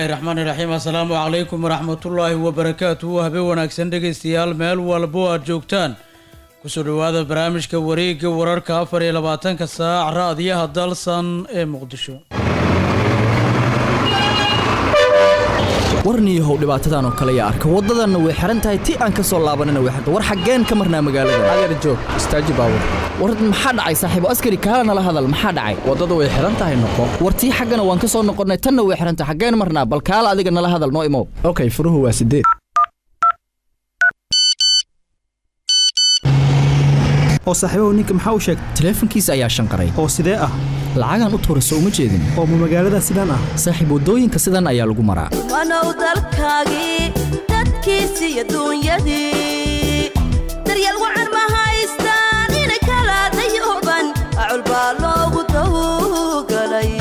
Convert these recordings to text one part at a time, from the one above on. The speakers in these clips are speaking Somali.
bismillaahi raxmaani raxiim assalaamu calaykum waraxmatullaahi wabarakaatuhu habeen wanaagsan dhegaystayaal meel walbo aad joogtaan kusoo dhowaada barnaamijka wareegga wararka afar iyo labaatanka saac raadiyaha dalsan ee muqdisho warniyahow dhibaatadan oo kale yaa arka waddadanna way xihan tahay ti aan ka soo laabanina way xirta war xaggeen ka marnaa magaalada adeer joog istaaji baawur war maxaa dhacay saaxiibo askari kaala nala hadal maxaa dhacay waddada way xihan tahay noqo war tii xaggana waan ka soo noqonnay tanna way xihan tahay xaggeen marnaa bal kaala adiga nala hadal noo imow okay furuhu waa sideed oo saaxiibahu ninka maxaa u sheegay taleefankiisa ayaa shanqaray oo sidee ah lacagaan u tuurayso uma jeedin oo ma magaalada sidaan ah saaxiib waddooyinka sidan ayaa lagu maraa wanow dalkaagii dadkiisi iyo duunyadii daryeel wacan ma haystaan ina kala dayuban acul baa loogu tawgalay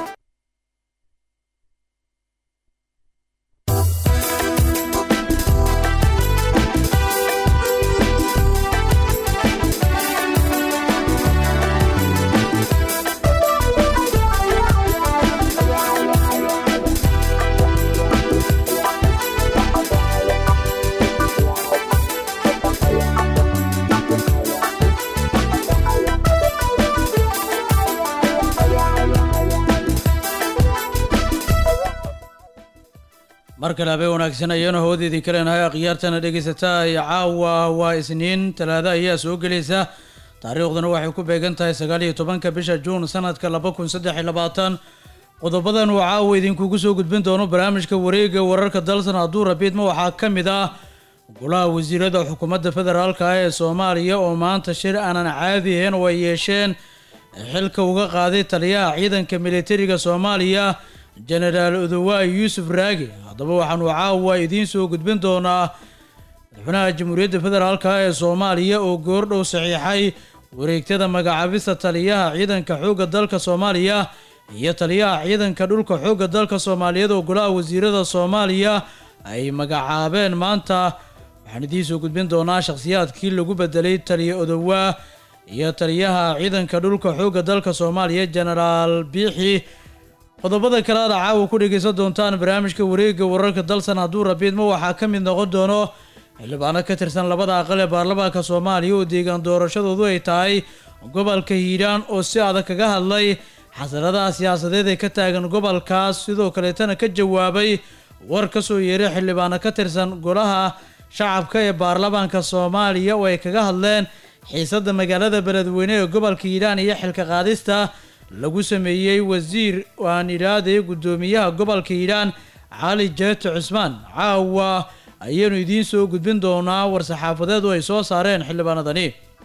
mar kale habeen wanaagsan ayaanu hawada idinka leenahay akhyaartana dhegaysataa iyo caawa waa isniin talaado ayaa soo gelaysa taariikhduna waxay ku beegan tahay sagaal iyo tobanka bisha juun sanadka laba kun saddex iyo labaatan qodobadan uu caawa idinkugu soo gudbin doono barnaamijka wareega wararka dalsan hadduu rabiidma waxaa ka mid ah golaha wasiirada xukuumadda federaalka ah ee soomaaliya oo maanta shir aanan caadi ahayn oo ay yeesheen xilka uga qaaday taliyaha ciidanka militariga soomaaliya jenaraal odowaay yuusuf raagi haddaba waxaanu caawa idiin soo gudbin doonaa madaxweynaha jamhuuriyadda federaalka ee soomaaliya oo goordhow saxiixay wareegtada magacaabista taliyaha ciidanka xoogga dalka soomaaliya iyo taliyaha ciidanka dhulka xoogga dalka soomaaliyeed oo golaha wasiirada soomaaliya ay magacaabeen maanta waxaan idiin soo gudbin doonaa shakhsiyaadkii lagu bedelay taliya odowaa iyo taliyaha ciidanka dhulka xoogga dalka soomaaliya jenaraal biixi qodobada kale aad caawa ku dhegaysan doontaan barnaamijka wareegga wararka dalsan hadduu rabiidma waxaa ka mid noqon doono xildhibaano ka tirsan labada aqal ee baarlamaanka soomaaliya oo deegaan doorashadoodu ay tahay gobolka hiiraan oo si adag kaga hadlay xasaradaha siyaasadeed ee ka taagan gobolkaas sidoo kaleetana ka jawaabay war ka soo yeeray xildhibaano ka tirsan golaha shacabka ee baarlamaanka soomaaliya oo ay kaga hadleen xiisadda magaalada beledweyne ee gobolka hiiraan iyo xilka qaadista lagu sameeyey wasiir aan idhaahday guddoomiyaha gobolka hiiraan cali jeeto cusmaan caawa ayaynu idiin soo gudbin doonaa war-saxaafadeed oo ay soo saareen xildhibaanadani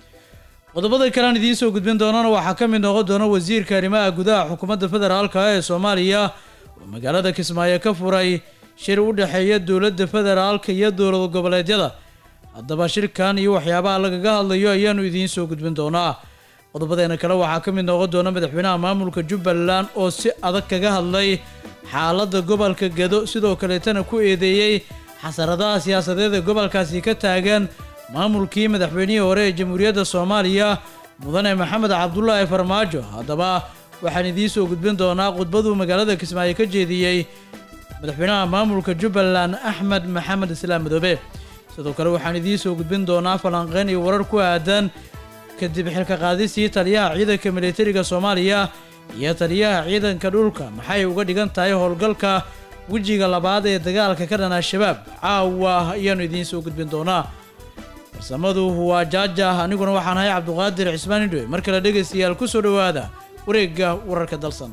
qodobada kale aan idiin soo gudbin doonana waxaa ka mid noqon doona wasiirka arrimaha gudaha xukuumadda federaalka ee soomaaliya oo magaalada kismaayo ka furay shir u dhexeeya dowladda federaalka iyo dowlad goboleedyada haddaba shirkan iyo waxyaabaha lagaga hadlayo ayaanu idiin soo gudbin doonaa qodobadeena kale waxaa ka mid noqon doona madaxweynaha maamulka jubbaland oo si adag kaga hadlay xaaladda gobolka gedo sidoo kaleetana ku eedeeyey xasaradaha siyaasadeed ee gobolkaasi ka taagan maamulkii madaxweynihii hore ee jamhuuriyadda soomaaliya mudane maxamed cabdulaahi farmaajo haddaba waxaan idiin soo gudbin doonaa khudbaduu magaalada kismaayo ka jeediyey madaxweynaha maamulka jubbaland axmed maxamed islaam madoobe sidoo kale waxaan idiin soo gudbin doonaa falanqeyn iyo warar ku aadan kadib xilka qaadistii taliyaha ciidanka militariga soomaaliya iyo taliyaha ciidanka dhulka maxay uga dhigan tahay howlgalka wejiga labaad ee dagaalka ka dhan al-shabaab caawa ayaanu idiin soo gudbin doonaa farsamadu waa jaaja aniguna waxaan ahay cabduqaadir cismaan indhowe mar kale dhegaystayaal ku soo dhowaada wareegga wararka dalsan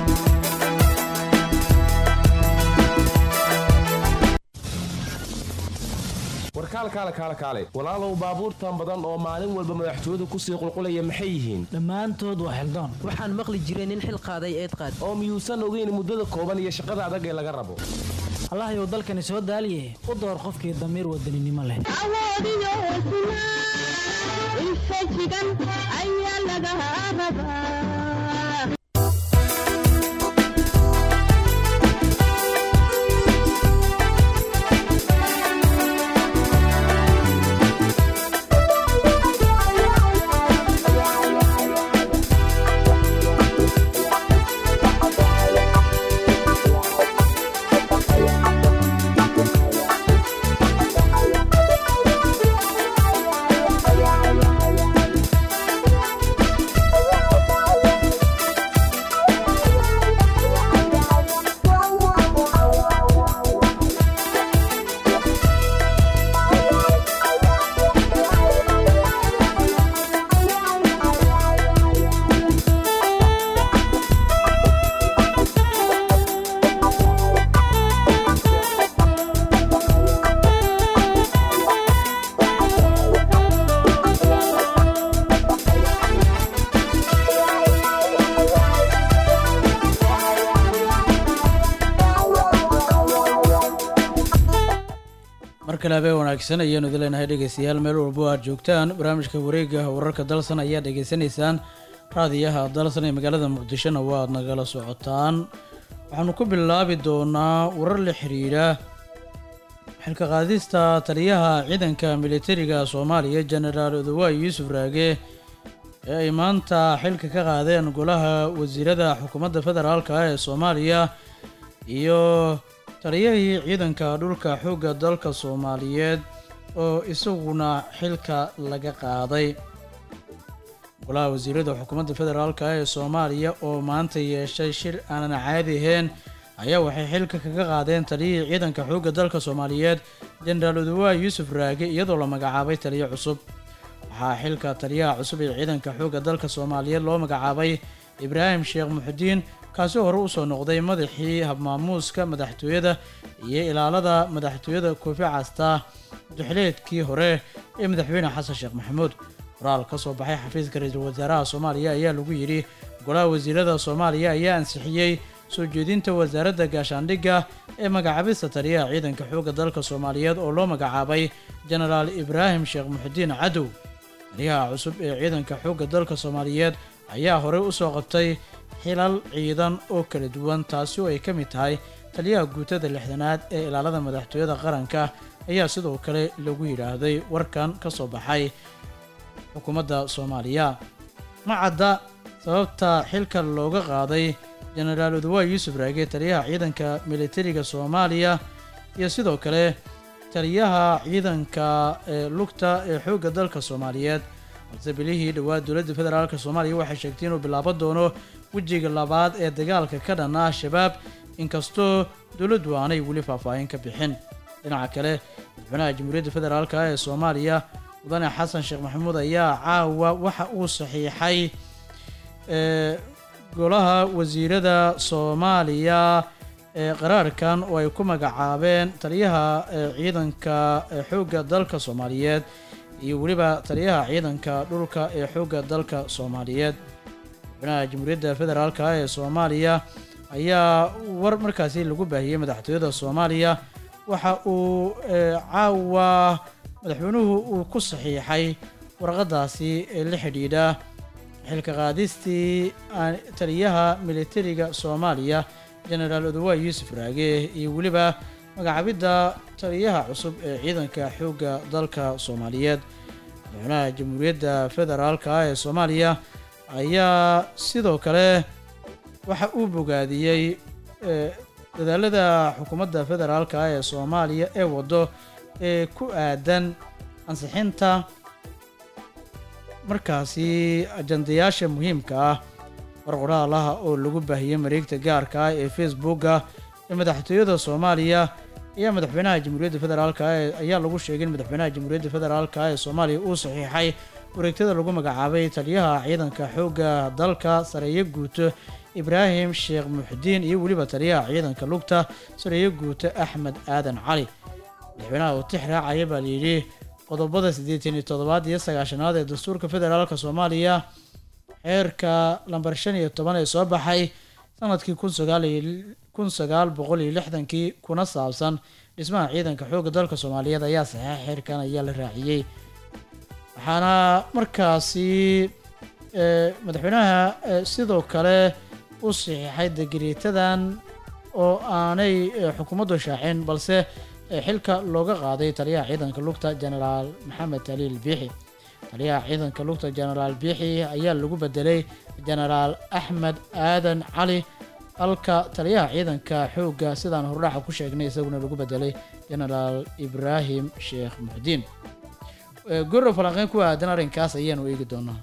warkaal kaale kaale kaale walaalow baabuurtan badan oo maalin walba madaxtooyadu kusii qulqulaya maxay yihiin dhammaantood waa xildaan waxaan maqli jiray nin xil qaaday eed qaad oo miyuusan ogeyn muddada kooban iyo shaqada adag ee laga rabo allahayow dalkani soo daaliye u door qofkii damiir wadaninimo leh awoodiyo hesnaa infajigan ayaa laga rabaa kale habeen wanaagsan ayaanu idin leenahay dhegeystayaal meel walbo aad joogtaan barnaamijka wareega wararka dalsan ayaa dhegeysanaysaan raadiyaha dalsan ee magaalada muqdishona waad nagala socotaan waxaanu ku bilaabi doonaa warar la xiriira xilka qaadista taliyaha ciidanka militariga soomaaliya jenaraal odawaay yuusuf raage ee ay maanta xilka ka qaadeen golaha wasiirada xukuumadda federaalka ah ee soomaaliya iyo taliyahii ciidanka dhulka xoogga dalka soomaaliyeed oo isaguna xilka laga qaaday golaha wasiirada xukuumadda federaalka ah ee soomaaliya oo maanta yeeshay shir aanan caadi ahayn ayaa waxay xilka kaga qaadeen taliyihii ciidanka xoogga dalka soomaaliyeed jenaraal odawaay yuusuf raage iyadoo la magacaabay taliyo cusub waxaa xilka taliyaha cusub ee ciidanka xoogga dalka soomaaliyeed loo magacaabay ibraahim sheekh muxudiin kaasi hore usoo noqday madaxii habmaamuuska madaxtooyada iyo ilaalada madaxtooyada koofi casta duxleedkii hore ee madaxweyne xasan sheekh maxamuud qoraal ka soo baxay xafiiska ra-iisul wasaaraha soomaaliya ayaa lagu yidhi golaha wasiirada soomaaliya ayaa ansixiyey soo jeedinta wasaaradda gaashaandhigga ee magacaabista taliyaha ciidanka xoogga dalka soomaaliyeed oo loo magacaabay jenaraal ibraahim sheekh muxudiin cadow taliyaha cusub ee ciidanka xoogga dalka soomaaliyeed ayaa horey usoo qabtay xilal ciidan oo kala duwan taasi oo ay ka mid tahay taliyaha guutada lixdanaad ee ilaalada madaxtooyada qaranka ayaa sidoo kale lagu yidhaahday warkan ka soo baxay xukuumadda soomaaliya ma cadda sababta xilka looga qaaday jenaraal odawaay yuusuf raage taliyaha ciidanka militariga soomaaliya iyo sidoo kale taliyaha ciidanka ee lugta ee xoogga dalka soomaaliyeed balse bilihii dhowaad dowladda federaalk soomaaliya waxay sheegtay inuu bilaaban doono wejiga labaad ee dagaalka ka dhan ah shabaab inkastoo dowladdu aanay weli faahfaahin ka bixin dhinaca kale madaxweynaha jamhuuriyadda federaalk ee soomaaliya mudane xasan sheekh maxamuud ayaa caawa waxa uu saxiixay ee golaha wasiirada soomaaliya ee qaraarkan oo ay ku magacaabeen taliyaha ee ciidanka ee xoogga dalka soomaaliyeed iyo weliba taliyaha ciidanka dhulka ee xoogga dalka soomaaliyeed madaxweynaha jamhuuriyadda federaalk ee soomaaliya ayaa war markaasi lagu baahiyey madaxtooyada soomaaliya waxa uu caawa madaxweynuhu uu ku saxiixay warqadaasi ee la xidhiidha xilka qaadistii taliyaha militariga soomaaliya jenaraal odawaay yuusuf raage iyo weliba magacaabidda taliyaha cusub ee ciidanka xoogga dalka soomaaliyeed madaxweynaha jamhuuriyadda federaalk ee soomaaliya ayaa sidoo kale waxa uu bogaadiyey dadaalada xukuumadda federaalk ee soomaaliya ee waddo ee ku aadan ansixinta markaasi ajandayaasha muhiimka ah war qoraalaha oo lagu baahiyey mareegta gaarka ah ee facebooka ee madaxtooyada soomaaliya ayaa madaxweynaha jamhuuriyadda federaalk ayaa lagu sheegay in madaxweynaha jamhuuriyadda federaalk ee soomaaliya uu saxiixay wareegtada lagu magacaabay taliyaha ciidanka xoogga dalka sareeyo guuto ibraahim sheekh muxudiin iyo weliba taliyaha ciidanka lugta sareeyo guuto axmed aadan cali madaxweynaha oo tix raacaya baa layidhi qodobada siddeetan iyo toddobaad iyo sagaashanaad ee dastuurka federaalka soomaaliya xeerka lambar shan iyo toban ee soo baxay sanadkii kun sagaal kun sagaal boqol iyo lixdankii kuna saabsan dhismaha ciidanka xoogga dalka soomaaliyeed ayaa saxeex xeerkan ayaa la raaciyey waxaana markaasi madaxweynaha sidoo kale u saxiixay degreetadan oo aanay xukuumaddu shaacin balse xilka looga qaaday taliyaha ciidanka lugta jenaraal maxamed taliil biixi taliyaha ciidanka lugta jenaraal biixi ayaa lagu bedelay jenaraal axmed aadan cali halka taliyaha ciidanka xoogga sidaan hordhaxa ku sheegnay isaguna lagu bedelay jenaraal ibraahim sheekh muxdiin goro falanqeyn ku aadan arrinkaas ayaanu eegi doonaa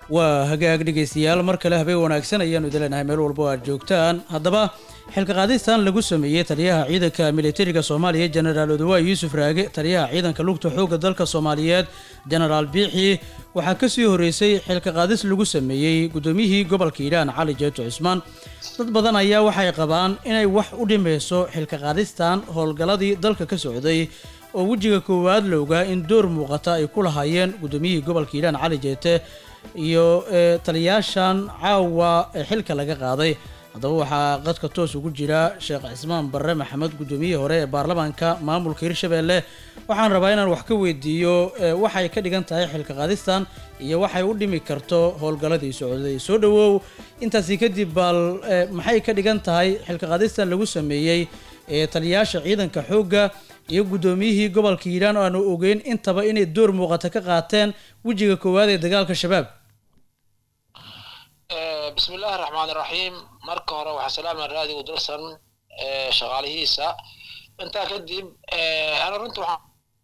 waa hagaag dhegaystayaal mar kale habeen wanaagsan ayaanu idin leenahay meel walba oo aad joogtaan haddaba xilka qaadistan lagu sameeyey taliyaha ciidanka militariga soomaaliya jenaraal odawaay yuusuf raage taliyaha ciidanka lugta xoogga dalka soomaaliyeed jenaraal biixi waxaa kasii horeysay xilka qaadis lagu sameeyey gudoomiyihii gobolka hiiraan cali jeeto cusmaan dad badan ayaa waxay qabaan inay wax u dhimayso xilka qaadistan howlgalladii dalka ka socday oo wejiga koowaad la ogaa in door muuqata ay ku lahaayeen gudoomiyihii gobolka hiiraan cali jeete iyo ee, taliyaashan caawa ee xilka laga qaaday haddaba waxaa qadka toos ugu jira sheekh cismaan barre maxamed gudoomiyihii hore ee baarlamaanka maamulka hirshabelle waxaan rabaa inaan wax ka weydiiyo ee, waxay ka dhigan tahay xilka qaadistan iyo waxay u dhimi karto howlgalladii socday soo dhawow intaasi kadib bal ee, maxay ka dhigan tahay xilka qaadistan lagu sameeyey ee taliyaasha ciidanka xoogga iyo gudoomiyihii gobolka hiiraan oo aanu ogeyn intaba inay door muuqata ka qaateen wejiga koowaad ee dagaalka shabaab bismi illaahi raxmaan iraxiim marka hore waxaa salaama raadiga dalsan ee, shaqaalihiisa intaa kadib ee, ana runta waxaan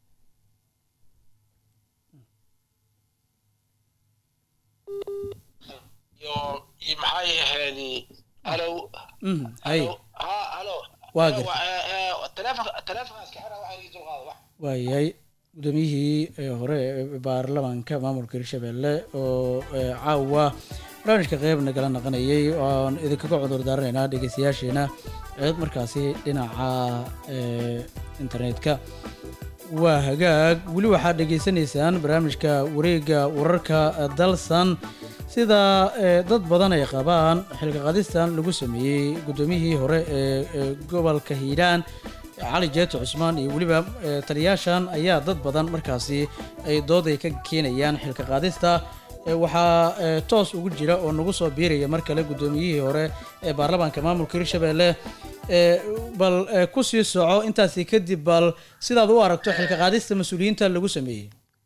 iyo iyo maxay ahayd halow Mhm, hay halow ha halo Waa gartay. telefonka telefonka iska xira waxa ii dulqaada wax waayahay gudoomiyihii ee hore ee baarlamaanka maamulka hirshabelle oo ee, caawa barnaamijka qeyb nagala naqanayay oan idinkaga cudur daaranaynaa dhegeystayaasheena eed markaasi dhinaca ee, internetka waa hagaag weli waxaad dhegeysanaysaan barnaamijka wareegga wararka dalsan sida ee, dad badan ay qabaan xilka qaadistan lagu sameeyey gudoomiyihii hore ee ee gobolka hiiraan cali jeeto cusmaan iyo weliba ee, taliyaashan ayaa dad badan markaasi ay dood ay ka keenayaan xilka qaadista Ee, waxaa ee, toos ugu jira oo nagu soo biiraya mar kale gudoomiyihii hore ee baarlamaanka maamulka hirshabelle ee, bal ee, ku sii soco intaasi kadib bal sidaad u aragto xilka qaadista mas-uuliyiinta lagu sameeyey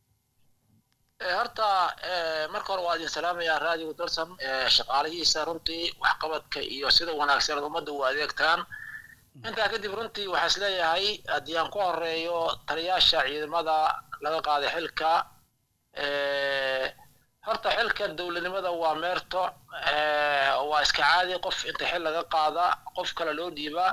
Ee, horta ee, marka hore waa idin salaamayaa raadiga dalsan ee, shaqaalihiisa runtii waxqabadka iyo sida wanaagsan aad ummadda u adeegtaan intaa kadib runtii waxaa is leeyahay haddii aan ku horeeyo taliyaasha ciidamada laga qaaday xilka ee, horta xilka dowladnimada waa meerto ee, waa iska caadi qof inta xil laga qaada qof kale loo dhiibaa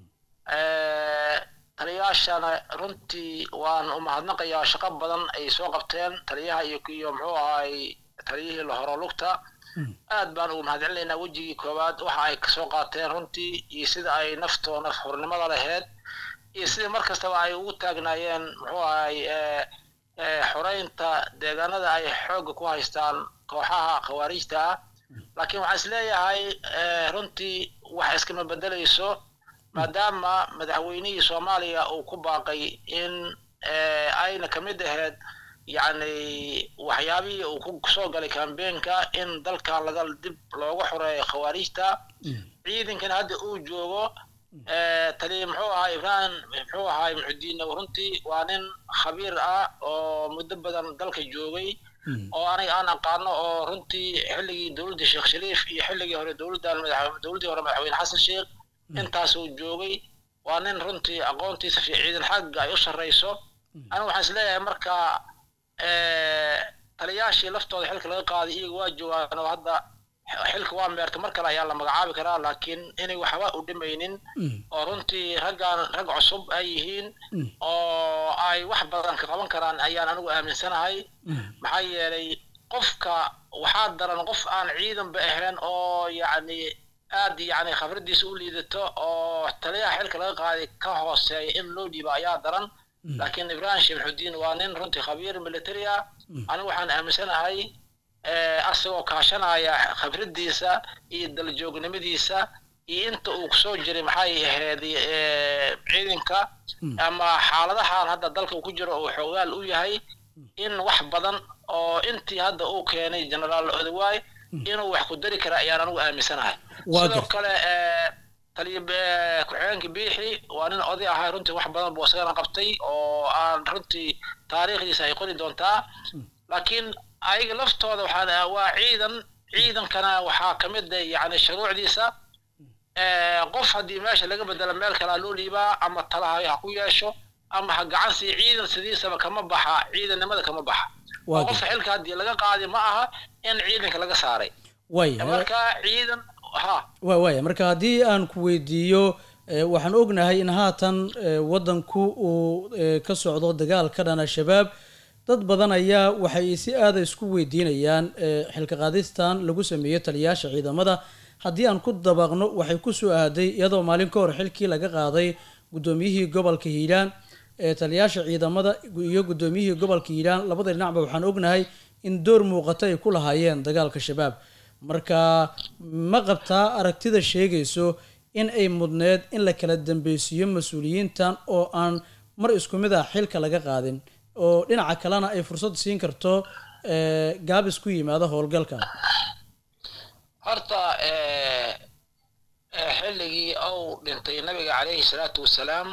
ee, taliyaashana runtii waan u mahadnaqayaa shaqo badan ay soo qabteen taliyaha iyo iyo muxuu ahaay taliyihii la horo lugta aad baan ugu mahadcelinaynaa wejigii koowaad waxa ay kasoo qaateen runtii iyo sida ay naftoo naf hurnimada laheyd iyo sidii mar kastaba ay ugu taagnaayeen muxuu ahaay ee, ee, xoreynta deegaanada ay xoogga ku haystaan kooxaha khawaarijta ah laakiin waxaan is leeyahay ee, runtii wax iskama bedelayso maadaama madaxweynihii soomaaliya uu ku baaqay in ee, ayna ka mid ahayd yacni waxyaabihii uu ku soo galay kambeenka in dalkan laga dib loogu xoreeyo khawaarijta ciidankan hadda uu joogo ee, tali muxuu ahaa ibrahim muxuu ahaa muxudiin runtii waa nin khabiir ah oo muddo badan dalka joogay oo aniga aan aqaano oo runtii xilligii dowladda sheekh shariif iyo xilligii hore dowladdan madax dowladdii hore madaxweyne xasan sheekh intaas uu joogay waa nin runtii aqoontiisa fi ciidan xagga ay u sarreyso aniga waxaan is leeyahay marka ee, taliyaashii laftooda xilka laga qaaday iyaga waa joogaan oo hadda xilka waa meerta mar kale ayaa la magacaabi karaa laakiin inay waxba u dhimaynin oo runtii raggan rag cusub ay yihiin oo ay wax badan ka qaban karaan ayaan anigu aaminsanahay maxaa yeelay qofka waxaa daran qof aan ciidanba ahayn oo yacni aad yacni khibradiisa u liidato oo taliyaha xilka laga qaaday ka hooseeya in loo dhiibo ayaa daran laakiin ibrahim shemxudiin waa nin runtii khabiir military ah anigu waxaan aaminsanahay ee, asagoo kaashanaya khibradiisa iyo daljoognimadiisa iyo inta uu kusoo jiray maxay ahayd ee, ciidanka ama xaaladahan hadda dalka uu ku jiro uu xoogaal u yahay in wax badan oo intii hadda uu keenay generaal odawaay inuu wax ku dari kara ayaan anigu aaminsanahay Waa sidoo gartay. kale ee, taliya ee, ku-xigeenka biixi waa nin oday ahaa runtii wax badan buu isagana qabtay oo aan runtii taariikhdiisa ay qori doontaa laakiin ayaga laftooda waxaa waa ciidan ciidankana waxaa ka mid ah yacni shuruucdiisa ee, qof haddii meesha laga bedelo meel kalea loo dhiibaa ama talaha ha ku yeesho ama ha gacan sii ciidan sidiisaba kama baxa ciidannimada kama baxa Waa oo qofka xilka haddii laga qaadi ma aha in ciidanka laga saaray waaya marka ciidan ha waa waaya marka haddii aan ku weydiiyo eh, waxaan ognahay in haatan eh, waddanku uu eh, ka socdo dagaal ka dhan al-shabaab dad badan ayaa waxay si aada isku weydiinayaan eh, xilka qaadistan lagu sameeyo taliyayaasha ciidamada haddii aan ku dabaqno waxay ku soo aaday iyadoo maalin ka hor xilkii laga qaaday guddoomiyihii gobolka hiiraan ee taliyayaasha ciidamada iyo guddoomiyihii gobolka hiiraan labada dhinacba waxaan ognahay in door muuqata ay ku lahaayeen dagaalka shabaab marka ma qabtaa aragtida sheegayso in ay mudneed in la kala dambeysiiyo mas-uuliyiintan oo aan mar isku mid ah xilka laga qaadin oo dhinaca kalena ay fursad siin karto eh, gaabis ku yimaada howlgalka horta eh, eh, xilligii uu dhintay nabiga calayhi salaatu wasalaam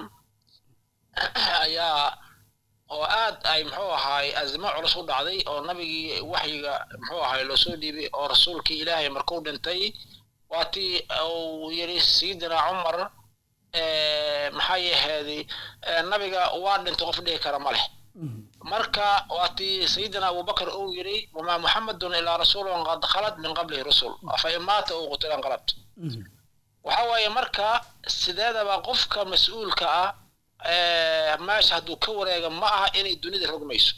ayaa oo aad ay muxuu ahaay azmo culus u dhacday oo nabigii waxyiga muxuu ahaay loo soo dhiibay oo rasuulkii ilaahay markuu dhintay waatii uu yidhi sayidina cumar eh, maxaa yaheedi eh, nabiga waa dhintay qof dhihi kara ma leh marka waatii sayidina abubakar uu yidhi wamaa muxamedun ilaa rasuulun qad khalad min qablihi rusul afa in maata uu qutila inqalabt waxa waaye marka sideedaba qofka mas-uulka ah eh, meesha hadduu ka wareega ma aha inay dunida rogmayso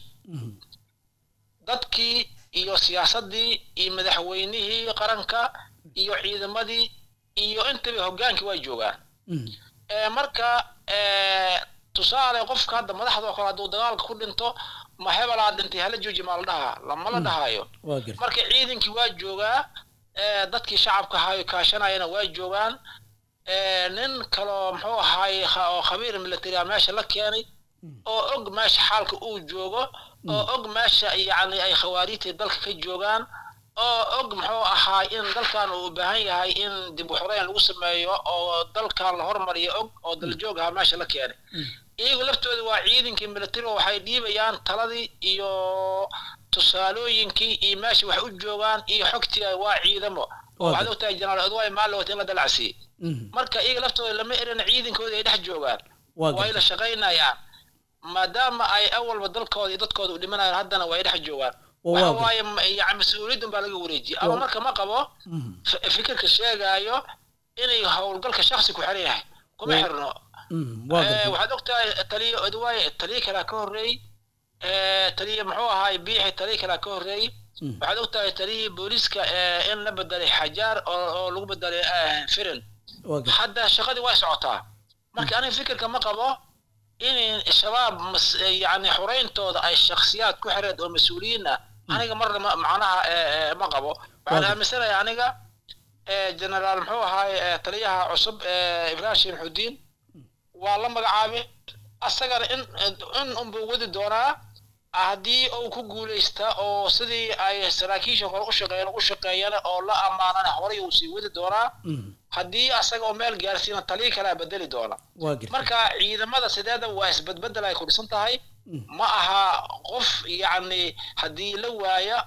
dadkii iyo siyaasaddii iyo madaxweynihii qaranka iyo ciidamadii iyo intaba hoggaankii way joogaan Eh, marka eh, tusaale qofka hadda madaxdoo kale hadduu dagaalka ku dhinto ma hebelaa dhintay hala jooji maa la dhahaa lama la dhahaayo waa garta marka ciidankii waa joogaa eh, dadkii shacabka ahaayo kaashanayana waa joogaan eh, nin kaloo muxuu ahaay kha- oo khabiir military ah meesha la keenay oo og meesha xaalka uu joogo oo og meesha yacni ay khawaarijtii dalka ka joogaan oo og muxuu ahaa in dalkan uu u baahan yahay in dib u xoreyn lagu sameeyo oo dalkan la hormariyo og oo daljoog ahaa meesha la keenay iyagu laftooda waa ciidankii military oo waxay dhiibayaan taladii iyo tusaalooyinkii iyo meesha wax u joogaan iyo xogtii waa ciidamo oo waxaad ogtahay jenaraal odway maalowt in la dalacsiiyey marka iyaga laftooda lama erin ciidankooda ay dhex joogaan Waa way la shaqaynayaan maadaama ay awalba dalkooda iyo dadkooda u dhimanayaan haddana way dhex joogaan Waa waxa waaga. waaye ma- yani mas-uuliyaddan baa laga wareejiyay ama marka ma qabo f- fikirka sheegaayo inay howlgalka shaksi ku xiran yahay kuma Waa- xirno waa Eh, garta waxaad ogtahay taliya odwaaye taliya kalaa ka horreeyey Eh, taliya muxuu ahaay biixi taliya kalaa ka horreeyey waxaad ogtahay taliyihii booliiska eh, in la bedelay xajaar oo oo lagu bedelay eh, firin waa garta hadda shaqadii way socotaa marka aniga fikirka ma qabo in shabaab mas- yani xurayntooda ay shakhsiyaad ku xireed oo mas-uuliyiin ah aniga marna ma- macnaha eh, eh, ma qabo waxaan Waaga. aaminsanahay aniga eh, generaal muxuu ahaay eh, taliyaha cusub eh, ibrahim sheekh xudiin waa la magacaabay asagana in in unbuu wadi doonaa haddii uu ku guulaysta oo sidii ay saraakiisha hore u shaqeeyeen u shaqeeyana oo la ammaanana horay uu sii wadi doonaa haddii asaga oo meel gaarsiina taliya kalaa bedeli doona waa garta marka ciidamada sideeda waa isbedbedel ay ku dhisan tahay ma aha qof yacni haddii la waaya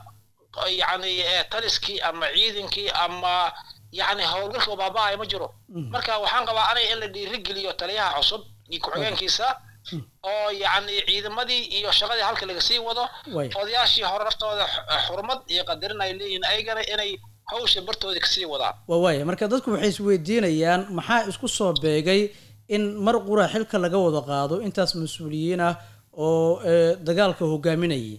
yacni eh, taliskii ama ciidankii ama yacni howlgalka baaba-ay ma jiro marka waxaan qabaa aniga in la dhiirigeliyo taliyaha cusub iyo ku-xigeenkiisa oo yacni ciidamadii iyo shaqadii halka laga sii wado Way. odayaashii hore naftooda x- xurmad iyo qadarin ay leeyihiin ayagana inay hawsha bartooda kasii wadaan waa waaya marka dadku waxay isweydiinayaan maxaa isku soo beegay in mar qura xilka laga wada qaado intaas mas-uuliyiin ah oo eh, dagaalka hogaaminayay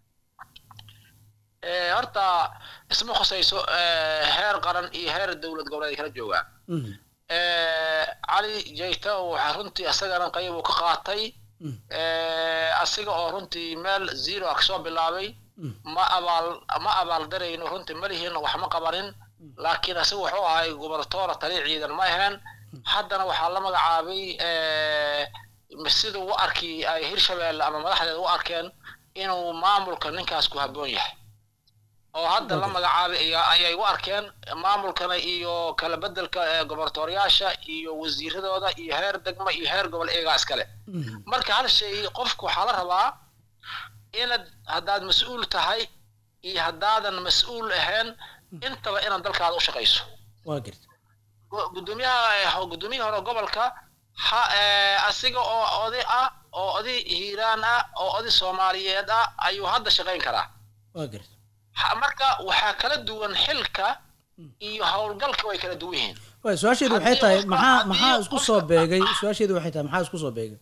Eh, horta isma khusayso eh, heer qaran iyo heer dowlad goboleed ay kala joogaan Mhm. Eh, cali jayta waxaa runtii asagana qayb uu ka qaatay Eh, asiga oo runtii meel zero ah kasoo bilaabay ma abaal ma abaaldarayno runtii malihiin wax ma qabanin laakiin asiga wuxuu ahay gobernatoora taliya ciidan ma ahayn haddana waxaa la magacaabay eh, sida u arki ay hirshabeelle ama madaxdeeda u arkeen inuu maamulka ninkaas ku habboon yahay oo hadda la magacaabay ayaa- ayay u arkeen maamulkana iyo kala bedelka eh, gobernatoriyaasha iyo wasiiradooda iyo heer degmo iyo heer gobol eegaa iskale marka hal shay qofku waxaa la rabaa inaad haddaad mas-uul tahay iyo haddaadan mas-uul ahayn intaba inaad dalkaada u shaqayso waa garta gu- gudoomiyaha eh, gudoomiyihii hore gobolka ha eh, asiga oo oday ah oo oday hiiraan ah oo oday soomaaliyeed ah ayuu hadda shaqayn karaa waa garta Ha- marka waxaa kala duwan xilka iyo howlgalka way kala duwan yihiin waay su-aasheedu waxay Haddii tahay qofka- maxaa haddii maxaa isku qofka- soo beegay su-aasheedu waxay tahay maxaa isku soo beegay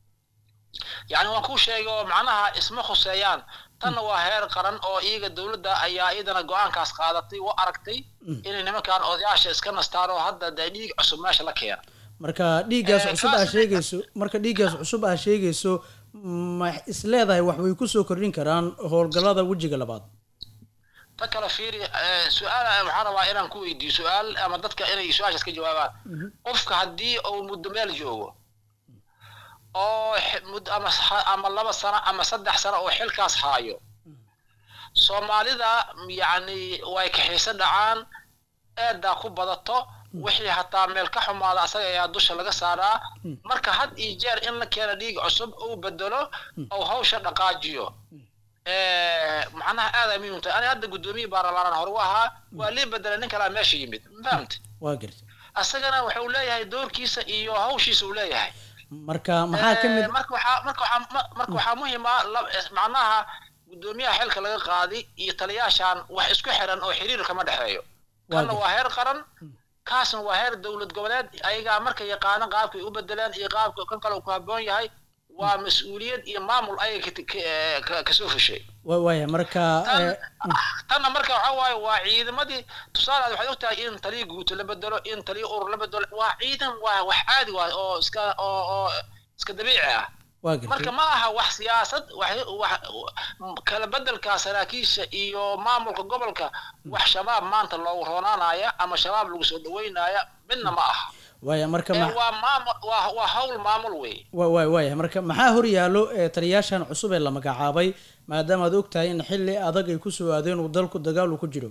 yani waan kuu sheegay oo macnaha isma khuseeyaan tanna waa heer qaran oo iyaga dowladda ayaa iyadana go-aankaas qaadatay u aragtay inay nimankan odayaasha iska nastaan oo hadda dee dhiig cusub meesha la keena marka dhiiggaas Eh, cusub aa kaas- sheegayso marka dhiiggaas cusub aa sheegayso ma is leedahay wax way kusoo kordhin karaan howlgallada wejiga labaad ta kale fiiri eh, su-aal waxaan rabaa inaan ku weydiiyo su-aal ama dadka inay su-aashaas ka jawaabaan qofka haddii uu muddo meel joogo oo x- mud- ama s- ama laba sano ama saddex sano oo xilkaas haayo soomaalida yacni way kaxiisa dhacaan eedaa ku badato wixii hataa meel ka xumaada asaga ayaa dusha laga saaraa marka had iyo jeer in la keeno dhiig cusub uu bedelo ou hawsha dhaqaajiyo Eh, macnaha aad ay muhiim u tahay ani hadda guddoomiye baarlamaanaan hore u ahaa waa lii bedelay nin kalaa meesha yimid ma fahamte waa garta asagana wuxuu leeyahay doorkiisa iyo hawshiisa uu leeyahay marka maxaa ka mid Eh, marka waxaa marka waxaa ma- marka waxaa muhiim ah lab- eh, macnaha guddoomiyaha xilka laga qaadi iyo taliyaashan wax isku xiran oo xiriir kama dhexeeyo kanna gartay. waa heer qaran kaasna waa heer dowlad goboleed ayagaa marka yaqaana qaabkay u bedeleen iyo qaabka kan kale uu ku habboon yahay waa mas-uuliyad iyo maamul ayaga ka- ka- eh, ka- kasoo fushay wa- waaya marka eh, tanna marka waxa waaye waa ciidamadii tusaale aad waxaad ogtahay in taliya guuto la bedelo in taliya urur la bedelo waa ciidan waa wax caadi waay oo iska oo oo iska dabiici ah waa gartay marka ma aha wax siyaasad wax wax kala bedelka saraakiisha iyo maamulka gobolka wax shabaab maanta loogu roonaanaya ama shabaab lagu soo dhaweynaya midna ma aha waaya marka ee ma waa maamul waa waa hawl maamul wey wa- waay waaya marka maxaa hor yaallo ee taliyaashan cusub ee la magacaabay maadaama aad og tahay in xilli adag ay ku soo aadeen uu dalku dagaal uu ku jiro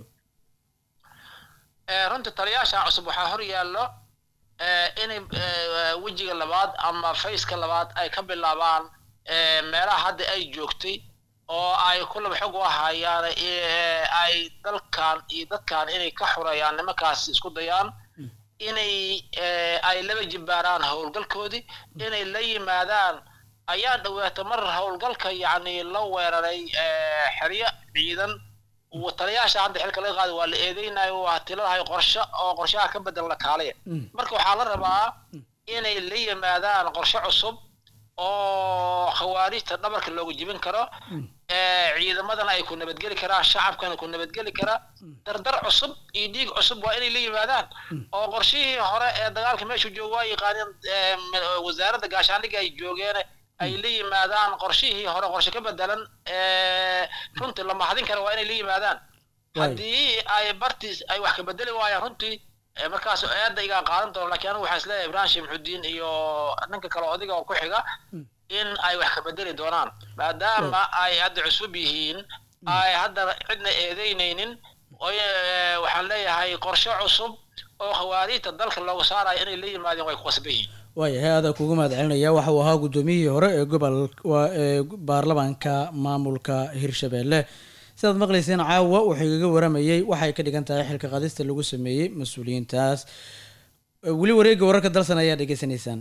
ee runtii taliyaashan cusub waxaa hor yaallo ee inay ee, wejiga labaad ama fayska labaad ay ka bilaabaan ee, meelaha hadda ay joogtay oo ay kulaba xog u ahayaan ee, ay dalkan iyo dadkan inay ka xureeyaan nimankaas isku dayaan inay ee, ay laba jibbaaraan howlgalkoodii inay la yimaadaan ayaa dhawaata mar howlgalka yacni la weeraray ee, xeryo ciidan wa- taliyaasha hadda xilka laga qaado waa la eedeynayo waa tiladahay qorshe oo qorshaha ka bedel la kaalaya marka waxaa la rabaa inay la yimaadaan qorshe cusub oo khawaarijta dhabarka loogu jibin karo ee ciidamadana ay ku nabadgeli karaan shacabkana ku nabadgeli karaa dardar cusub iyo dhiig cusub waa inay la yimaadaan oo qorshihii hore ee dagaalka meeshu jooga waa yaqaaneen ee, m- wasaaradda gaashaandhigga ay joogeen ay la yimaadaan qorshihii hore qorshe ka bedelan ee runtii la mahadin kara waa inay la yimaadaan haddii ay bartiis ay wax ka bedeli waayaan runtii ee, markaas eedda igaa qaadan doono laakiin anigu waxaan isleeyahay ibrahim sheekh maxudiin iyo ninka kale odayga oo ku xiga in ay wax ka bedeli doonaan maadaama ay hadda cusub yihiin ay hadda cidna eedeynaynin oo, ee, waxaan leeyahay qorshe cusub oo khawaariijta dalka looga saarayo inay la yimaadeen way ku qasban yihiin waayahay adaa kugu mahad celinaya waxa uu ahaa guddoomiyihii hore ee gobol waa ee baarlamaanka maamulka hirshabelle sidaad maqlayseen caawa wuxuu igaga waramayey waxay ka dhigan tahay xilka qaadista lagu sameeyey mas-uuliyiintaas Eh, weli wareegga wararka dalsan ayaa dhegeysanaysaan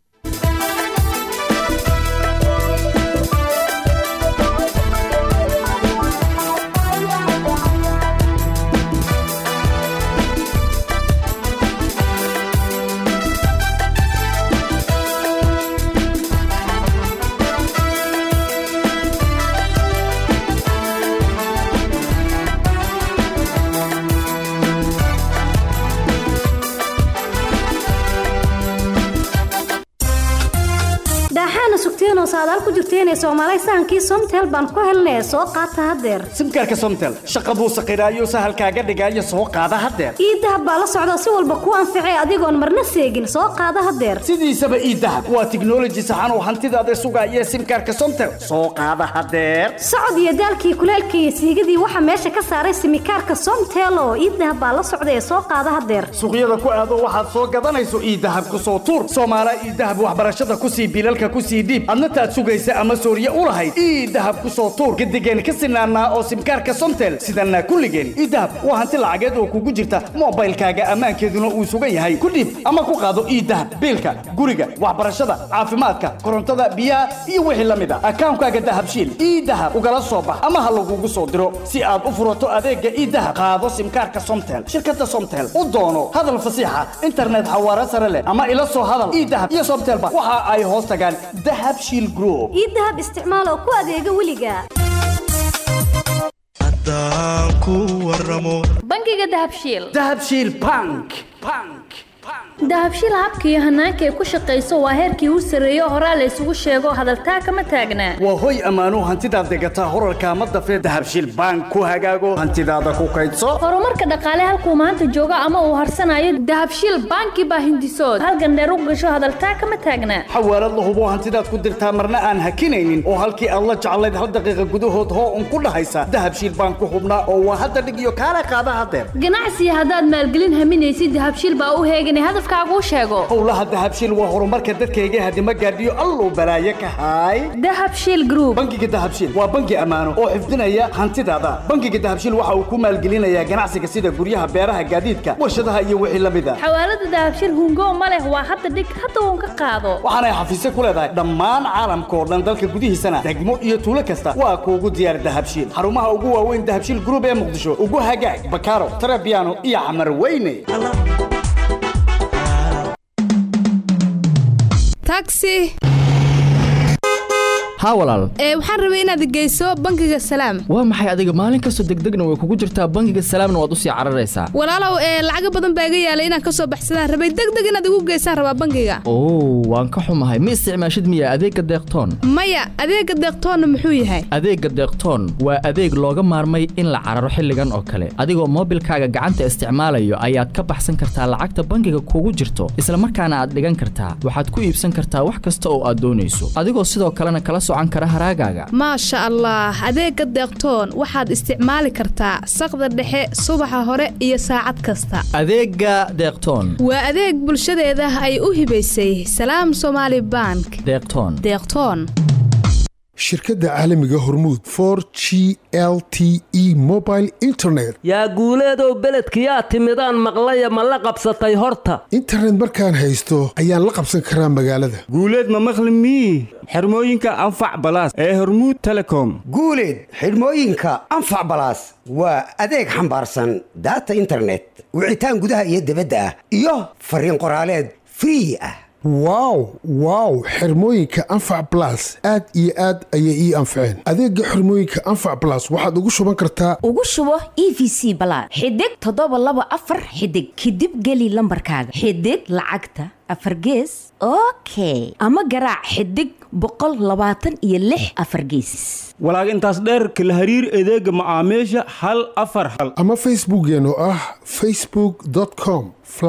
daaxaana sugteen oo saadaal ku jirteen ee soomaalay sahankii somtel baan ku helnay soo qaata haddeer simkaarka somtel shaqa buu saqiraayo sahalkaaga dhigaayo soo qaada haddeer ii dahab baa la socda si walba kuu anficay adigoon marna seegin soo qaada haddeer sidiisaba ii dahab waa tiknoloji saxan oo hantidaada sugaaya simkaarka somtel soo qaada haddeer socod iyo daalkii kuleelka iyo siigadii waxaa meesha ka saaray simikaarka somtel oo ii dahab baa la socda ee soo qaada haddeer suuqyada ku aado waxaad soo gadanayso ii dahab ku soo tuur soomaala ii dahab waxbarashada ku sii bilalka ku sii dhiib adna saacadaad sugaysa ama sooriye u lahayd ii dahab ku soo tuur gadigeen ka sinaanaa oo simkaarka somtel sidana kulligeen ii dahab waa hanti lacageed oo kugu jirta moobaylkaaga ammaankeeduna uu sugan yahay ku dhiib ama ku qaado ii dahab biilka guriga waxbarashada caafimaadka korontada biyaha iyo wixii la mid a akaankaaga dahabshiil ii dahab ugala soo bax ama ha lagugu soo diro si aad u furato adeega ii dahab qaado simkaarka somtel shirkada somtel u doono hadal fasiixa internet xawaare sare leh ama ila soo hadal ii dahab iyo somtelba waxa ay hoos tagaan dahab shiil group ii dahab isticmaal oo ku adeega weliga bangiga dahabshiil dahabshiil bank dahabshiil habka iyo hanaanka ay ku shaqayso waa heerkii u sarreeyo horaa la isugu sheego hadaltaa kama taagnaa waa hoy ammaano hantidaad degataa horarka ama dafee dahabshiil bank ku hagaago hantidaada ku kaydso horumarka dhaqaale halkuu maanta joogo ama uu harsanayo dahabshiil banki baa hindisood halgandheer u gasho hadaltaa kama taagnaa xawaalad la hubo hantidaad ku dirtaa marna aan hakinaynin oo halkii aad la jeclayd hal daqiiqa gudahood hoo un ku dhahaysa dahabshiil bank ku hubnaa oo waa hadda dhig iyo kaala qaada hadeer ganacsiga haddaad maalgelin haminaysid dahabshiil baa u heeganay hadafkaagu sheego howlaha dahabshiil waa horumarka dadkayga hadima gaadhiyo alluu balaaye ka haay dahabshiil group bangiga dahabshiil waa bangi ammaano oo xifdinaya hantidaada bangiga dahabshiil waxa uu ku maalgelinayaa ganacsiga sida guryaha beeraha gaadiidka warshadaha iyo wixii la mid a xawaalada dahabshiil hungo ma leh waa hadda dhig hadda uun ka qaado waxaanay xafiisyo ku leedahay dhammaan caalamka oo dhan dalka gudihiisana degmo iyo tuulo kasta waa kuugu diyaar dahabshiil xarumaha ugu waaweyn dahabshiil group ee muqdisho ugu hagaag bakaaro tarabiano iyo camar weyne taxi haa walaal ee waxaan rabay inaad geyso bangiga salaam waa maxay adiga maalin kastoo degdegna way kugu jirtaa bangiga salaamna waad usii cararaysaa walaalow ee lacaga badan baa iga yaalay inaan ka soo baxsadaan rabay degdeg inaad igu geysaan rabaa bangiga oo waan ka xumahay ma isticmaashid miya adeegga deeqtoon maya adeega deeqtoonna muxuu yahay adeegga deeqtoon waa adeeg looga maarmay in la cararo xilligan oo kale adigoo moobilkaaga gacanta isticmaalayo ayaad ka baxsan kartaa lacagta bangiga kugu jirto isla markaana aad dhigan kartaa waxaad ku iibsan kartaa wax kasta oo aad doonayso adigoo sidoo kalena kala socan kara haraagaaga maasha allah adeega deeqtoon waxaad isticmaali kartaa saqda dhexe subaxa hore iyo saacad kasta adeegga deeqtoon waa adeeg bulshadeeda ay u hibaysay salaam somaali bank deeqtoon deeqtoon shirkadda caalamiga hormuud for g l t e mobile internet yaa guuleedow beledkiyaa timidaan maqlaya ma la qabsatay horta internet markaan haysto ayaan la qabsan karaa magaalada guuleed ma maqli mii xirmooyinka anfac balaas ee hormuud telecom guuleed xidhmooyinka anfac balaas waa adeeg xambaarsan daata internet wicitaan gudaha iyo dibadda ah iyo fariin qoraaleed free ah wow wow xirmooyinka anfac balas aad iyo aad ayay ii anfaceen adeegga xirmooyinka anfac balas waxaad ugu shuban kartaa ugu shubo e v c balaad xidig toddoba laba afar xidig kadib geli lambarkaaga xidig lacagta afar gees okay ama garaac xidig boqol labaatan iyo lix afar geesis walaag intaas dheerka la hariir adeega macaamiisha hal afar hal ama facebookeen oo ah facebook com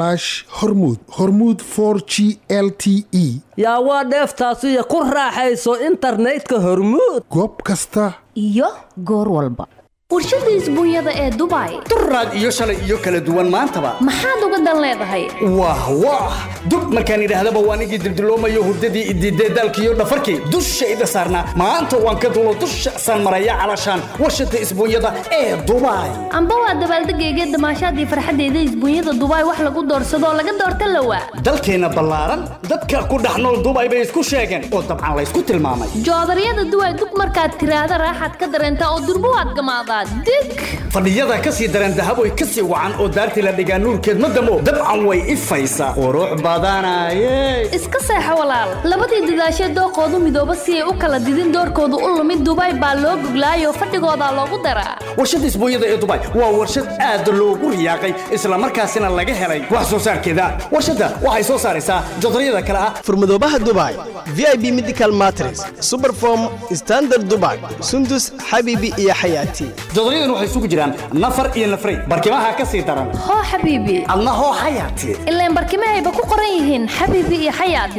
hormud hormud g l t e yaa waa dheeftaasiyo ku raaxayso internetka hormuud goob kasta iyo goor walba warshada isbuunyada ee dubai duraad iyo shalay iyo kala duwan maantaba maxaad uga dan leedahay wah wah dub markaan idhaahdaba waan igii dildiloomayo hurdadii idiidee daalkiiyo dhafarkii dushayda saarnaa maanta waan ka dulo dusha saan maraya calashaan warshada isbuunyada ee dubai amba waa dabaaldegayga damaashaadii farxaddeeda isbuunyada dubai wax lagu doorsadoo laga doorta lawa dalkeenna ballaaran dadka ku dhex nool dubai bay isku sheegeen oo dabcan laysku tilmaamay joodaryada duway dub markaad tiraahda raaxaad ka dareentaa oo durbo waad gamaadaa dig fadhiyada ka sii daran dahaboy ka sii wacan oo daartii la dhigaa nuurkeed ma damo dabcan way ifaysaa qurux badanaye iska seexo walaal labadii dadaashee dooqoodu midooba si ay u kala didin doorkoodu u lumid dubai baa loo goglaayoo fadhigoodaa loogu daraa warshada isbuunyada ee dubai waa warshad aad loogu riyaaqay islamarkaasina laga helay wax soo saarkeeda warshadda waxay soo saaraysaa jodaryada kale ah furmadoobaha dubai v i b medical matres superform standard dubai sundus xabiibi iyo xayaati jodoryadan waxay isugu jiraan nafar iyo nafray barkimaha ka sii daran hoo xabiibi adna hoo xayaati ilaan barkimahayba ku qoran yihiin xabiibi iyo xayaati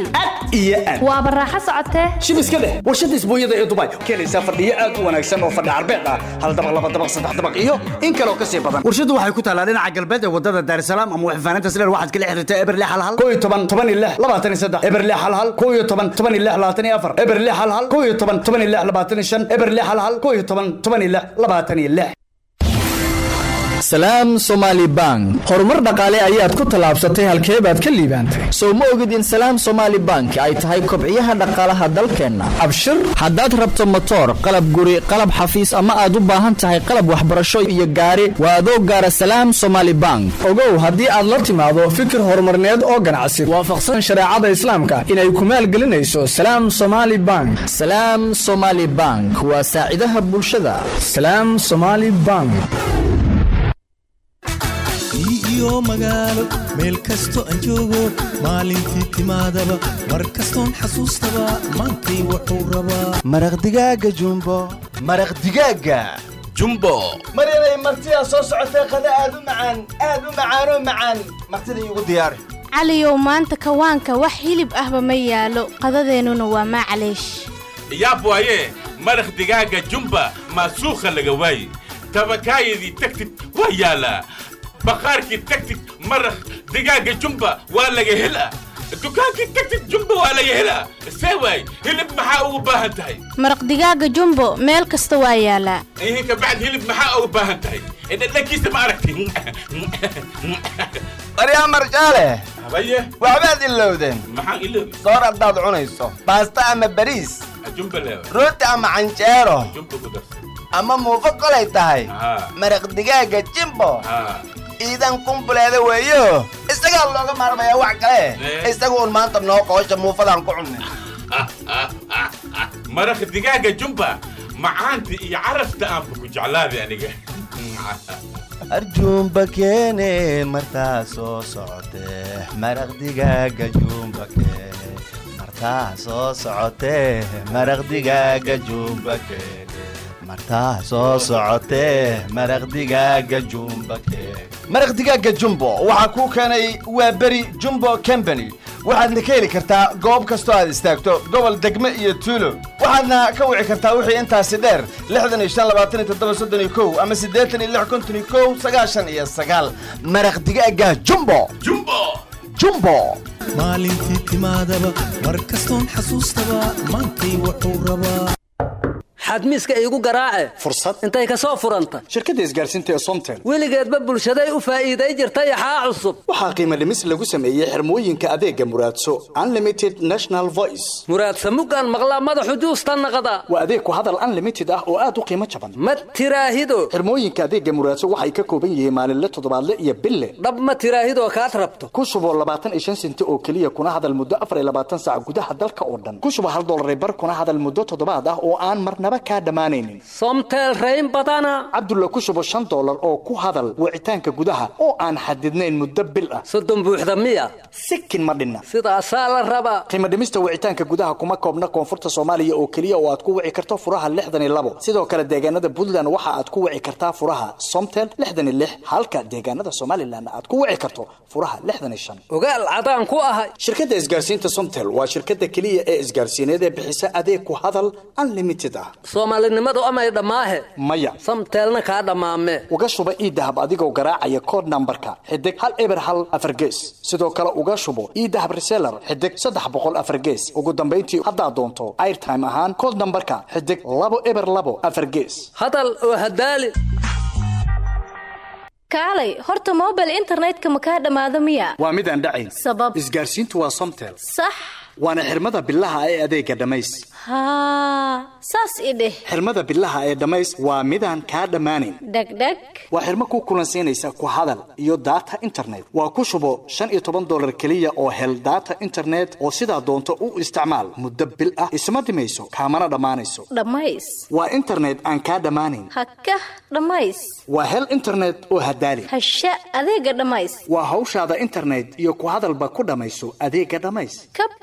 iyo an waaba raaxo socotee shib iska dheh warshadda isbuunyada ee dubai keenaysaa fadhiyo aad u wanaagsan oo fadhi carbeed ah hal dabaq laba dabaq saddex dabaq iyo in kaleo ka sii badan warshaddu waxay ku taalaa dhinaca galbeed ee wadada daarsalaam ama waxfaanaynta sileer waxaad kala xiriirtaa eberle halhal koo iyo toban toban iyo lix labaatan iyo saddex eberle halhal koo iyo toban toban iyo lix labaatan iyo afar eberle halhal koo iyo toban toban iyo lix labaatan iyo shan eberle halhal koo iyo toban toban iyo lix labaatan iyo lix salaam somaali bank horumar dhaqaale ayaad ku tallaabsatay halkee baad ka liibaantay sow ma ogid in salaam somaali bank ay tahay kobciyaha dhaqaalaha dalkeenna abshir haddaad rabto motoor qalab guri qalab xafiis ama aad u baahan tahay qalab waxbarasho iyo gaari waa adoo gaara salaam somaali bank ogow haddii aad la timaado fikir horumarneed oo ganacsi waafaqsan shareecada islaamka inay ku maalgelinayso salaam somaali bank salaam somaali bank waa saacidaha bulshada salaam somaali bank iyo magaalo meel kasto aan joogo maalintii timaadaba mar kastoon xasuustaba maantay wuxuu rabaa maraq digaaga jumbo maraq digaaga jumbo maryanay martidaa soo socotee qada aad u macaan aad u macaanoo macaan martida iigu diyaari caliyow maanta kawaanka wax hilib ahba ma yaalo qadadeennuna waa maclaysh yaab waaye maraq digaaga jumba maasuukha laga waaye tabakaayadii tagtid waa yaalaa baqaarkii tagtid maraq digaaga jumba waa laga helaa dukaankii tagtid jumba waa laga helaa see waay hilib maxaa ugu baahan tahay maraq digaaga jumbo meel kasta waa yaalaa ihin kabacd hilib maxaa ugu baahan tahay dhadhankiisa ma aragti baryaa marjaale habaye waxbaad ilowdeen maxaan iloobi soor haddaad cunayso baasta ama bariis jumba leewa rooti ama canjeero jumba ku darsa ama muufo kolay tahay maraq digaaga jimbo iidan kumbuleeda weeyo isagaa looga maarmayaa wax kale isaga uun maanta noo qoosha muufadaan ku cunnay maraq digaaga jumba macaanta iyo carafta aanba ku jeclaaday aniga arjuumba keene martaa soo socotee maraq digaaga juumba keene martaa soo socotee maraq digaaga juumba keene martaa soo socotee maraq digaaga jumba keene maraq digaaga jumbo waxaa kuu keenay waa beri jumbo company waxaadna ka heli kartaa goob kastoo aad istaagto gobol degme iyo tuulo waxaadna ka wici kartaa wixii intaasi dheer lixdan iyo shan labaatan iyo toddoba soddon iyo kow ama siddeetan iyo lix konton iyo kow sagaashan iyo sagaal maraq digaaga jumbo jumbo jumbo maalintii timaadaba mar kastoon xasuustaba maantay wuxuu rabaa xadmiiska iigu garaace fursad intay ka soo furanta shirkadda isgaarsiinta ee somtel weligeedba bulshaday u faa'iiday jirta yaxaa cusub waxaa qiimo dhimis lagu sameeyey xirmooyinka adeega muraadso unlimited national voice muraadsa muggaan maqlaa madaxu juusta naqda waa adeeg ku hadal unlimited ah oo aad u qiimo jaban ma tiraahido xirmooyinka adeega muraadso waxay ka kooban yihiin maalinle toddobaadle iyo bille dhab ma tiraahidoo kaad rabto ku shuboo labaatan iyo shan senti oo keliya kuna hadal muddo afar iyo labaatan saac gudaha dalka oo dhan ku shubo hal dollar bar kuna hadal muddo toddobaad ah oo aan marnaba kaa dhammaanaynin somtel rayn badana cabdulla ku shubo shan dollar oo ku hadal wicitaanka gudaha oo aan xadidnayn muddo bil ah soddon buuxda miya sikin ma dhinna sidaasaa la rabaa qiimo dhimista wicitaanka gudaha kuma koobna koonfurta soomaaliya oo keliya oo aad ku wici karto furaha lixdan iyo labo sidoo kale deegaanada puntland waxa aad ku wici kartaa furaha somtel lixdan iyo lix halka deegaanada somalilan aad ku wici karto furaha lixdan iyo shan ogaal cadaan ku ahay shirkadda isgaarsiinta somtel waa shirkadda keliya ee isgaarsiineed ee bixisa adeeg ku hadal unlimited ah soomaalinimadu amay dhammaahe maya samteelna kaa dhammaame uga shuba iidahab adigoo garaacaya kood nambarka xidig hal eber hal afar gees sidoo kale uga shubo iidahab reseller xidig saddex boqol afar gees ugu dambayntii haddaad doonto airtime ahaan kood nambarka xidig labo eber labo afar gees hadal oo hadaali kaalay horta mobile internetka ma kaa dhammaado miya waa mid aan dhacayn sabab isgaarsiintu waa somtel sax waana xirmada bilaha ee adeega dhammays haa saas i dheh xirmada bilaha ee dhammays waa midaan kaa dhammaanayn dhegdheg waa xirmo ku kulansiinaysa ku hadal iyo daata internet waa ku shubo shan iyo toban dollar keliya oo hel daata internet oo sidaa doonto u isticmaal muddo bil ah isma dhimayso kaamana dhammaanayso dhammays waa internet aan kaa dhammaanayn hakah dhammays waa hel internet oo hadaali hasha adeega dhammays waa hawshaada internet iyo ku hadalba ku dhammayso adeega dhammays kab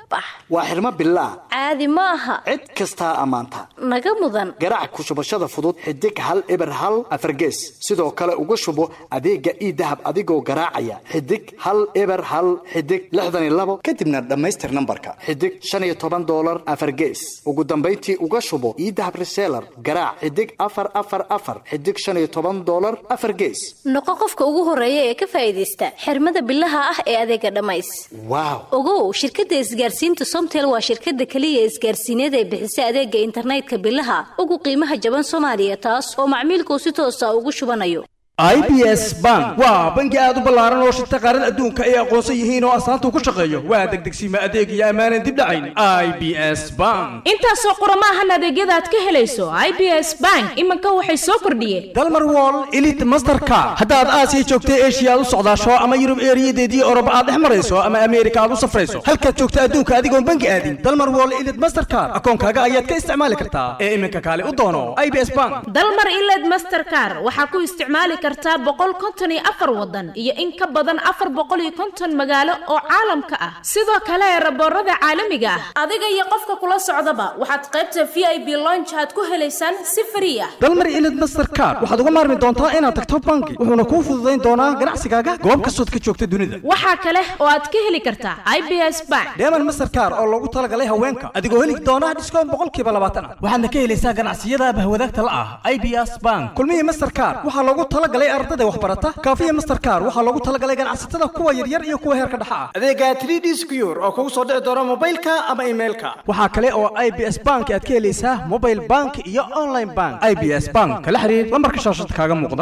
bax waa xirmo bilaah caadi ma aha cid kastaa ammaanta naga mudan garaac ku shubashada fudud xidig hal eber hal afargees sidoo kale uga shubo adeega ii dahab adigoo garaacaya xidig hal eber hal xidig lixdan iyo labo kadibna dhammaystir nambarka xidig shan iyo toban doolar afargees ugu dambayntii uga shubo ii dahab reseller garaac xidig afar afar afar xidig shan iyo toban doolar afar gees noqo qofka ugu horeeya ee ka faa'iidaysta xirmada bilaha ah ee adeega dhammays waaw ogow shirkadda isgaarsiinta somtel waa shirkadda keliya isgaarsiineed ee bixisa adeega internetka bilaha ugu qiimaha jaban soomaaliya taas oo macmiilkuu si toosa ugu shubanayo i b s bank waa bangi aad u ballaaran oo shirta qaarada adduunka ay aqoonsan yihiin oo astaanta ku shaqeeyo waa degdegsiima adeeg iyo ammaanan dib dhacayn i b s bank intaasoo qurama ahan adeegyada aad ka helayso i b s bank iminka waxay soo kordhiyeen dalmar wall elite mastercard haddaad aasiya joogta eshiya aad u socdaasho ama yurub eeriyadeedii oroba aad dhex marayso ama ameerika aad u safrayso halkaad joogta adduunka adigoon bangi aadin dalmar wall elite mastercard akoonkaaga ayaad ka isticmaali kartaa ee iminka kaale u doono i b s bank dalmar iled mastercar waxaa ku isticmaali kartaa boqol konton iyo afar wadan iyo in ka badan afar boqol iyo konton magaalo oo caalamka ah sidoo kale raboorada caalamiga ah adiga iyo qofka kula socdaba waxaad qaybta v i b lonch aad ku helaysaan si frii ah dalmar elite mastercard waxaad uga maarmi doontaa inaad tagto bangi wuxuuna kuu fududayn doonaa ganacsigaaga goob kastood ka joogta dunida waxaa kale oo aad ka heli kartaa i b s bank deeman mastercard oo loogu talagalay haweenka adigoo heli doona dhiskoon boqolkiiba labaatan ah waxaadna ka helaysaa ganacsiyada bahwadaagta la ah i b s bank kulmihii mastercard waxaa loogu talagalay ardada waxbarata kaafiya mastercard waxaa loogu talagalay ganacsatada kuwa yaryar iyo kuwa heerka dhexa ah adeega 3d secure oo kugu soo dhici doona mobilka ama emailka waxaa kale oo i b s bank aad ka helaysaa mobile bank iyo online bank i b s bank kala xiriir lambarka shaashada kaaga muuqda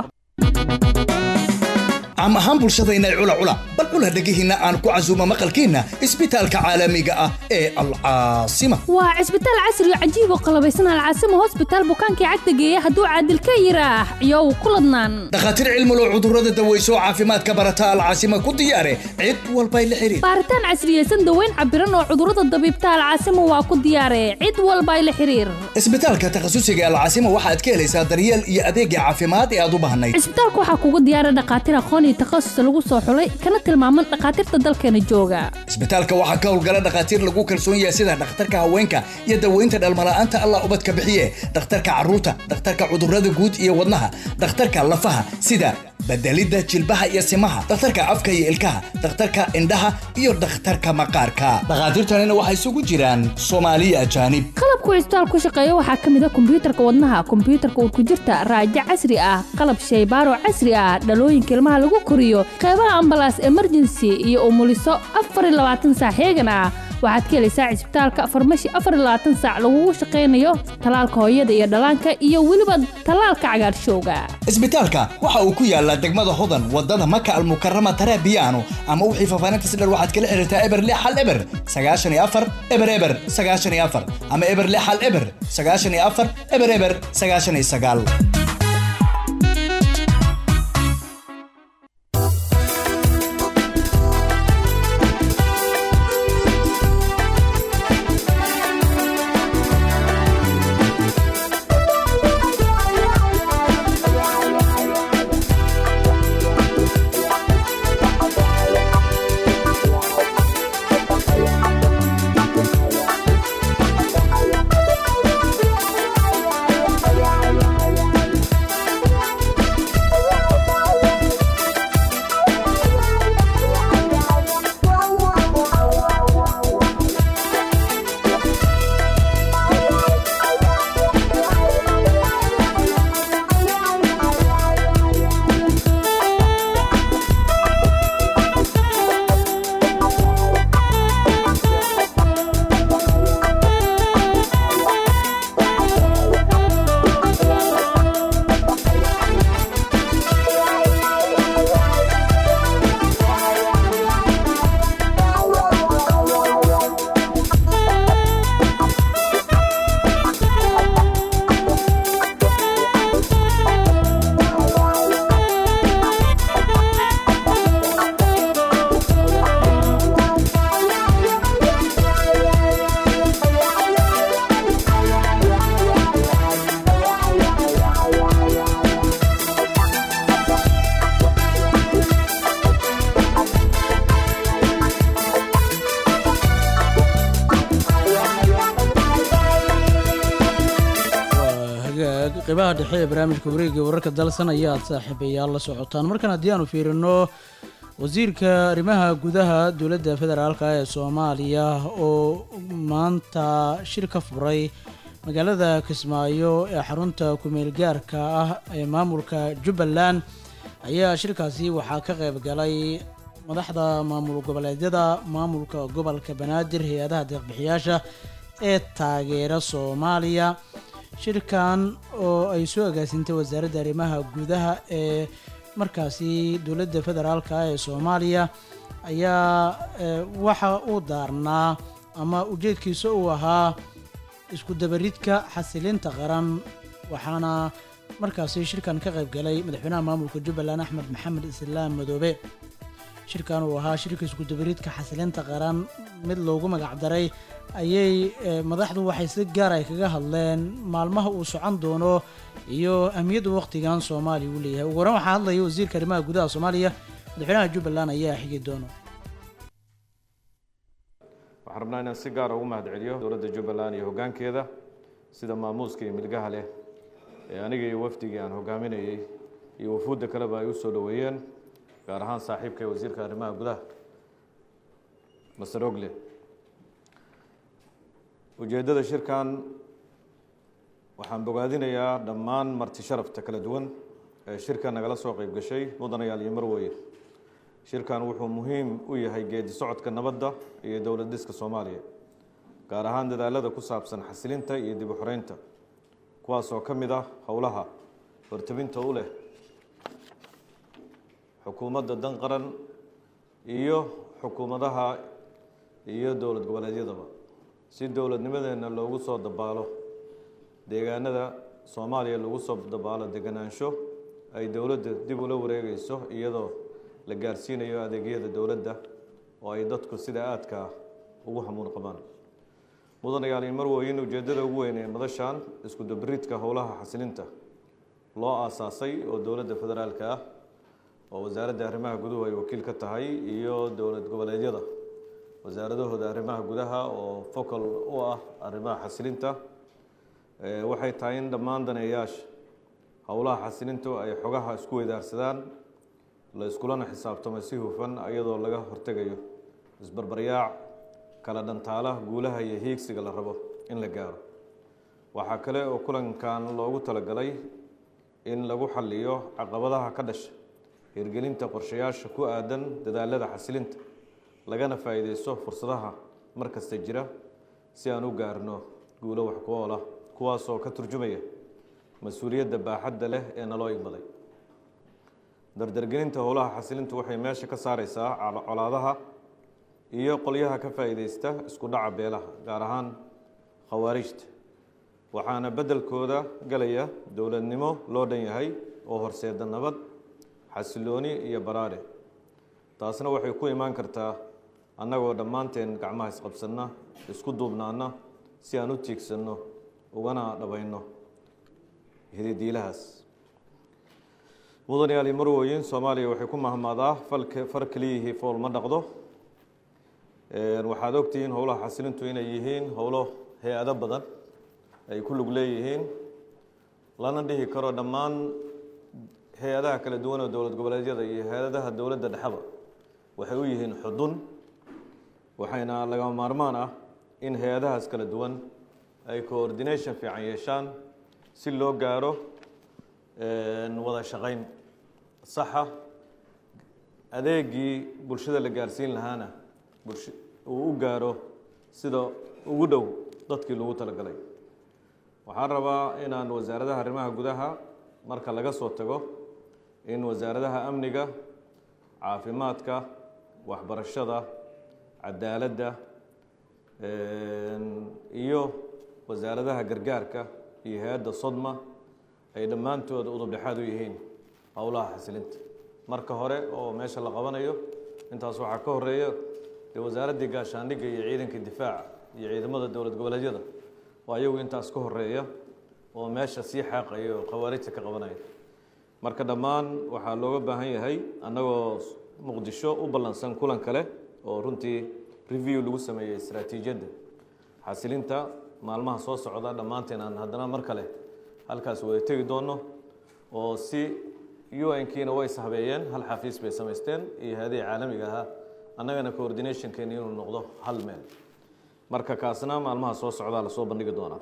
caam ahaan bulshadayna cula cula bal cula dhegihiinna aan ku casuumo maqalkiinna isbitaalka caalamiga ah ee alcaasima waa cisbitaal casri oo cajiib oo qalabaysan alcaasima hosbitaal bukaankii cagta geeya hadduu caadil ka yiraax iyow ku ladnaan dhakhaatiir cilmulo cudurrada daweyso oo caafimaadka barata alcaasima ku diyaare cid walbay la xiriir baaritaan casriyeysan daweyn cabiran oo cudurrada dabiibta alcaasima waa ku diyaare cid walbay la xiriir isbitaalka takhasusiga alcaasima waxaad ka helaysaa daryeel iyo adeegga caafimaad ee aad u baahnayd cisbitaalka waxaa kugu diyaara dhakhaatiir aqoon iyo takhasus lagu soo xulay kana tilmaaman dhakhaatiirta dalkeena jooga isbitaalka waxaa ka howlgala dhakhaatiir lagu kalsoon yahay sida dhakhtarka haweenka iyo daweynta dhalmala'aanta allah ubadka bixiye dhakhtarka carruurta dhakhtarka cudurrada guud iyo wadnaha dhakhtarka lafaha sida bedelidda jilbaha iyo simaha dhakhtarka afka iyo ilkaha dhakhtarka indhaha iyo dhakhtarka maqaarka dhakhaatiirtanina waxay isugu jiraan soomaaliya ajaanib qalabku cisbitaal ku shaqeeya waxaa ka mid a kombiyuutarka wadnaha kombiyuutarka urkujirta raajo casri ah qalab shaybaaro casri ah dhalooyinka ilmaha lagu koriyo qeybaha ambalaas emergency iyo umuliso afar iyo labaatan saac heegan ah waxaad ka helaysaa cisbitaalka farmashi afar iyo labaatan saac lagugu shaqaynayo talaalka hooyada iyo dhallaanka iyo weliba talaalka cagaarshowga isbitaalka waxa uu ku yaalaa degmada hodan wadada maka almukarama tarabiyaano ama wixii faafaahinta si dheer waxaad kala xiriirtaa eber lix hal eber sagaashan iyo afar eber eber sagaashan iyo afar ama eber lix hal eber sagaashan iyo afar eber eber sagaashan iyo sagaal qeybaha dhexe ee barnaamijka wareegga wararka dalsan ayaad saaxiibayaal la socotaan markan haddii aanu fiirino wasiirka arrimaha gudaha dowladda federaalka ee soomaaliya oo maanta shir ka furay magaalada kismaayo ee xarunta kumeel gaarka ah ee maamulka jubbaland ayaa shirkaasi waxaa ka qayb galay madaxda maamul goboleedyada maamulka gobolka banaadir hay-adaha deeqbixiyaasha ee taageera soomaaliya shirkan oo ay soo agaasintay wasaaradda arrimaha gudaha ee markaasi dowladda federaalka ee soomaaliya ayaa eh, waxa uu daarnaa ama ujeedkiisa uu ahaa isku dabaridka xasilinta qaran waxaana markaasi shirkan ka qayb galay madaxweynaha maamulka jubbaland axmed maxamed islaam madoobe shirkan uu ahaa shirka isku dabaridka xasilinta qaran mid loogu magacdaray ayay eh, madaxdu waxay si gaar ay kaga hadleen maalmaha uu socon doono iyo ahmiyadda waqtigan soomaaliya uu leeyahay ugu horan waxaa hadlaya wasiirka arrimaha gudaha soomaaliya madaxweynaha jubbaland ayaa xigi doono waxaan rabnaa inaan si gaara ugu mahadceliyo dowladda jubbaland iyo hoggaankeeda sida maamuuska iyo milgaha leh ee aniga iyo wafdigii aan hoggaaminayey iyo wafuudda kaleba ay u soo dhoweeyeen gaar ahaan saaxiibka ee wasiirka arrimaha gudaha master ogle ujeeddada shirkan waxaan bogaadinayaa dhammaan marti sharafta kala duwan ee shirka nagala soo qayb gashay mudanayaal iyo marweye shirkan wuxuu muhiim u yahay geedi socodka nabadda iyo dowlad dhiska soomaaliya gaar ahaan dadaalada ku saabsan xasilinta iyo dib u xoreynta kuwaas oo ka mid ah howlaha hortabinta u leh xukuumadda dan qaran iyo xukuumadaha iyo dowlad goboleedyadaba si dowladnimadeenna loogu soo dabaalo deegaanada soomaaliya lagu soo dabaalo deganaansho ay dowladda dib ula wareegayso iyadoo la gaarsiinayo adeegyada dowladda oo ay dadku sida aadka ah ugu hamuun qabaan mudanayaal iyo marwooyin ujeeddada ugu weyn ee madashan isku dabaridka howlaha xasilinta loo aasaasay oo dowladda federaalka ah oo wasaaradda arrimaha guduhu ay wakiil ka tahay iyo dowlad goboleedyada wasaaradahooda arrimaha gudaha oo focal u ah arrimaha xasilinta Eh, waxay tahay in dhammaan daneeyaasha howlaha xasilintu ay xogaha isku weydaarsadaan la iskulana xisaabtamo si hufan iyadoo laga hortegayo isbarbaryaac kala dhantaala guulaha iyo hiigsiga la rabo in la gaaro waxaa kale oo kulankan loogu talagalay in lagu xaliyo caqabadaha ka dhasha hirgelinta qorshayaasha ku aadan dadaalada xasilinta lagana faa'iideysto fursadaha mar kasta jira si aan u gaarno guulo wax ku ool ah kuwaasoo ka turjumaya mas-uuliyadda baaxadda leh ee naloo igmaday dardargelinta howlaha xasilintu waxay meesha ka saareysaa col- colaadaha iyo qolyaha ka faa'iideysta isku dhaca beelaha gaar ahaan khawaarijta waxaana beddelkooda galaya dowladnimo loo dhan yahay oo horseeda nabad xasilooni iyo baraare taasna waxay ku imaan kartaa annagoo dhammaanteen gacmaha isqabsanna isku duubnaana si aan u tiigsanno ugana dhabayno hididiilahaas mudanayaal iyo marwooyin soomaaliya waxay ku mahmaadaa falka far keliyihii fool ma dhaqdo waxaad ogtihiin howlaha xasilintu inay yihiin howlo hay-ado badan ay ku lug leeyihiin lana dhihi karo dhammaan hay-adaha kala duwan oo dowlad goboleedyada iyo hay-adaha dowladda dhexeba waxay u yihiin xudun waxayna lagama maarmaan ah in hay-adahaas kala duwan ay coordination fiican yeeshaan si loo gaaro wada shaqayn saxa adeegii bulshada la gaarsiin lahaana bulsh uu u gaaro sida ugu dhow dadkii lagu talagalay waxaan rabaa inaan wasaaradaha arrimaha gudaha marka laga soo tago in wasaaradaha amniga caafimaadka waxbarashada cadaaladda iyo wasaaradaha gargaarka iyo hay-adda sodma ay dhammaantood udub dhexaad u yihiin howlaha xasilinta marka hore oo meesha la qabanayo intaas waxaa ka horeeya dee wasaaraddii gaashaandhigga iyo ciidanka difaaca iyo ciidamada dowlad goboleedyada oo ayagu intaas ka horeeya oo meesha sii xaaqaya oo khawaarijta ka qabanaya marka dhammaan waxaa looga baahan yahay annagoo muqdisho u ballansan kulan kale oo runtii review lagu sameeyey istaraatiijiyadda xasilinta maalmaha soo socda dhammaanteen aan haddana mar kale halkaas wada tegi doono oo si un-kiina way ishabeeyeen hal xafiis bay samaysteen iyo hay-adihii caalamiga ahaa annagana coordinationkeeni inuu noqdo hal meel marka kaasna maalmaha soo socdaa lasoo bandhigi doonaa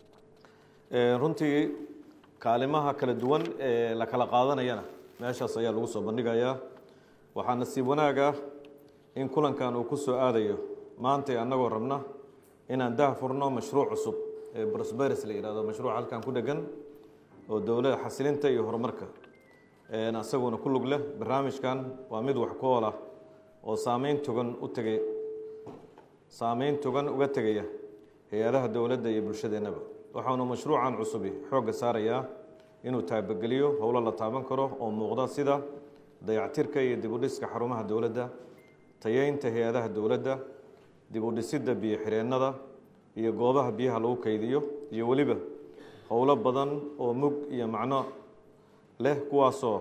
runtii kaalimaha kala duwan ee la kala qaadanayana meeshaas ayaa lagu soo bandhigayaa waxaa nasiib wanaag ah in kulankan uu ku soo aadayo maantay annagoo rabna inaan dah furno mashruuc cusub ee prosperis la yidhahdo mashruuc halkan ku dhegan oo dowladda xasilinta iyo horumarka asaguna ku lug leh barnaamijkan waa mid wax ku ool ah oo saameyn togan u tegay saameyn togan uga tegaya hay-adaha dowladda iyo bulshadeennaba waxaanu mashruucan cusubi xoogga saarayaa inuu taabageliyo howlo la taaban karo oo muuqda sida dayactirka iyo dibudhiska xarumaha dowladda tayeynta hay-adaha dowladda dibudhisidda biyo xireennada iyo goobaha biyaha lagu kaydiyo iyo weliba howlo badan oo mug iyo macno leh kuwaasoo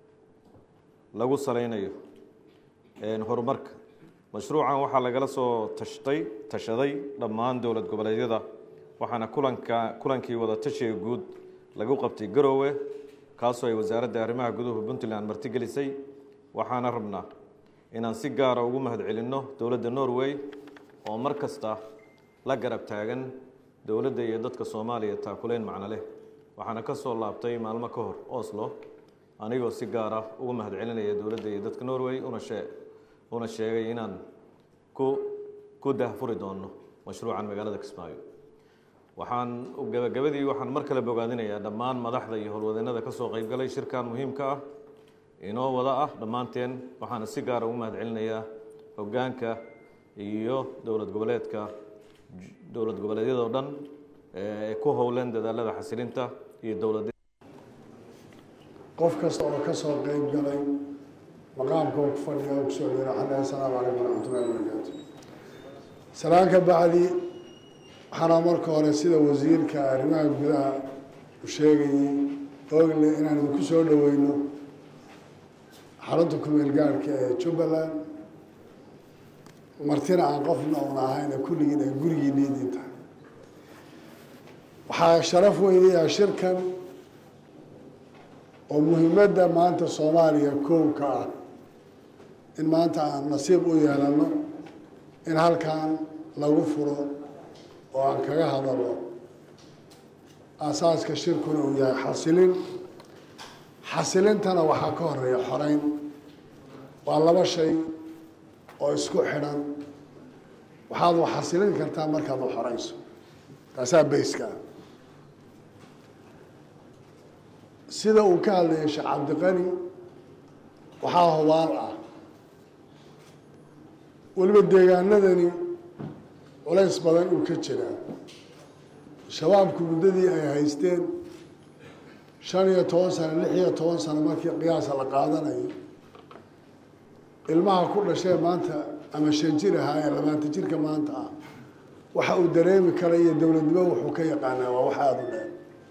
lagu salaynayo horumarka mashruucan waxaa lagala soo tashtay tashaday dhammaan dowlad goboleedyada waxaana kulanka kulankii wada tashiga guud lagu qabtay garoowe kaasoo ay wasaaradda arrimaha guduhu puntland martigelisay waxaana rabnaa inaan si gaara ugu mahadcelinno dowladda norway oo mar kasta la garab taagan dowladda iyo dadka soomaaliya taakuleyn macno leh waxaana ka soo laabtay maalmo ka hor oslo anigoo si gaar ah ugu mahadcelinaya dowladda iyo dadka norway una shee una sheegay inaan ku ku dahfuri doono mashruucan magaalada kismaayo waxaan gabagabadii waxaan mar kale bogaadinayaa dhammaan madaxda iyo howlwadeennada ka soo qaybgalay shirkan muhiimka ah inoo wada ah dhammaanteen waxaana si gaara ugu mahadcelinayaa hoggaanka iyo dowlad goboleedka dowlad goboleedyada oo dhan ee ku howlan dadaalada xasilinta iyo dowlad qof kasta oo ka soo qayb galay maqaamka oo ku fadhiya oo kusoo dhira xalay assalaamu calaykum waraxmatullahi wabarakaatu salaanka bacdi waxaana marka hore sida wasiirka arrimaha gudaha u sheegayay ogle inaan idinku soo dhaweyno xarunta kumeel gaadhka ee jubbaland martina aan qofna un ahayn ee kulligiin ay gurigiinna idin tahay waxaa sharaf weynayaa shirkan oo muhiimadda maanta soomaaliya kow ka ah in maanta aan nasiib u yeelano in halkan lagu furo oo aan kaga hadalo aasaaska shirkuna uu yahay xasilin xasilintana waxaa ka horeeya xoreyn waa laba shay oo isku xidhan waxaad wax xasilin kartaa markaad wax xoreyso taasaa bayska ah sida uu ka hadlayay sheekh cabdiqani waxaa hubaal ah weliba deegaanadani culays badan uu ka jiraa shabaabku muddadii ay haysteen shan iyo toban sano lix iyo toban sano markii qiyaasa la qaadanayo ilmaha ku dhashee maanta ama shan jir ahaa ee labaatan jirka maanta ah waxa uu dareemi kara iyo dowladnimo wuxuu ka yaqaanaa waa wax aada u dheer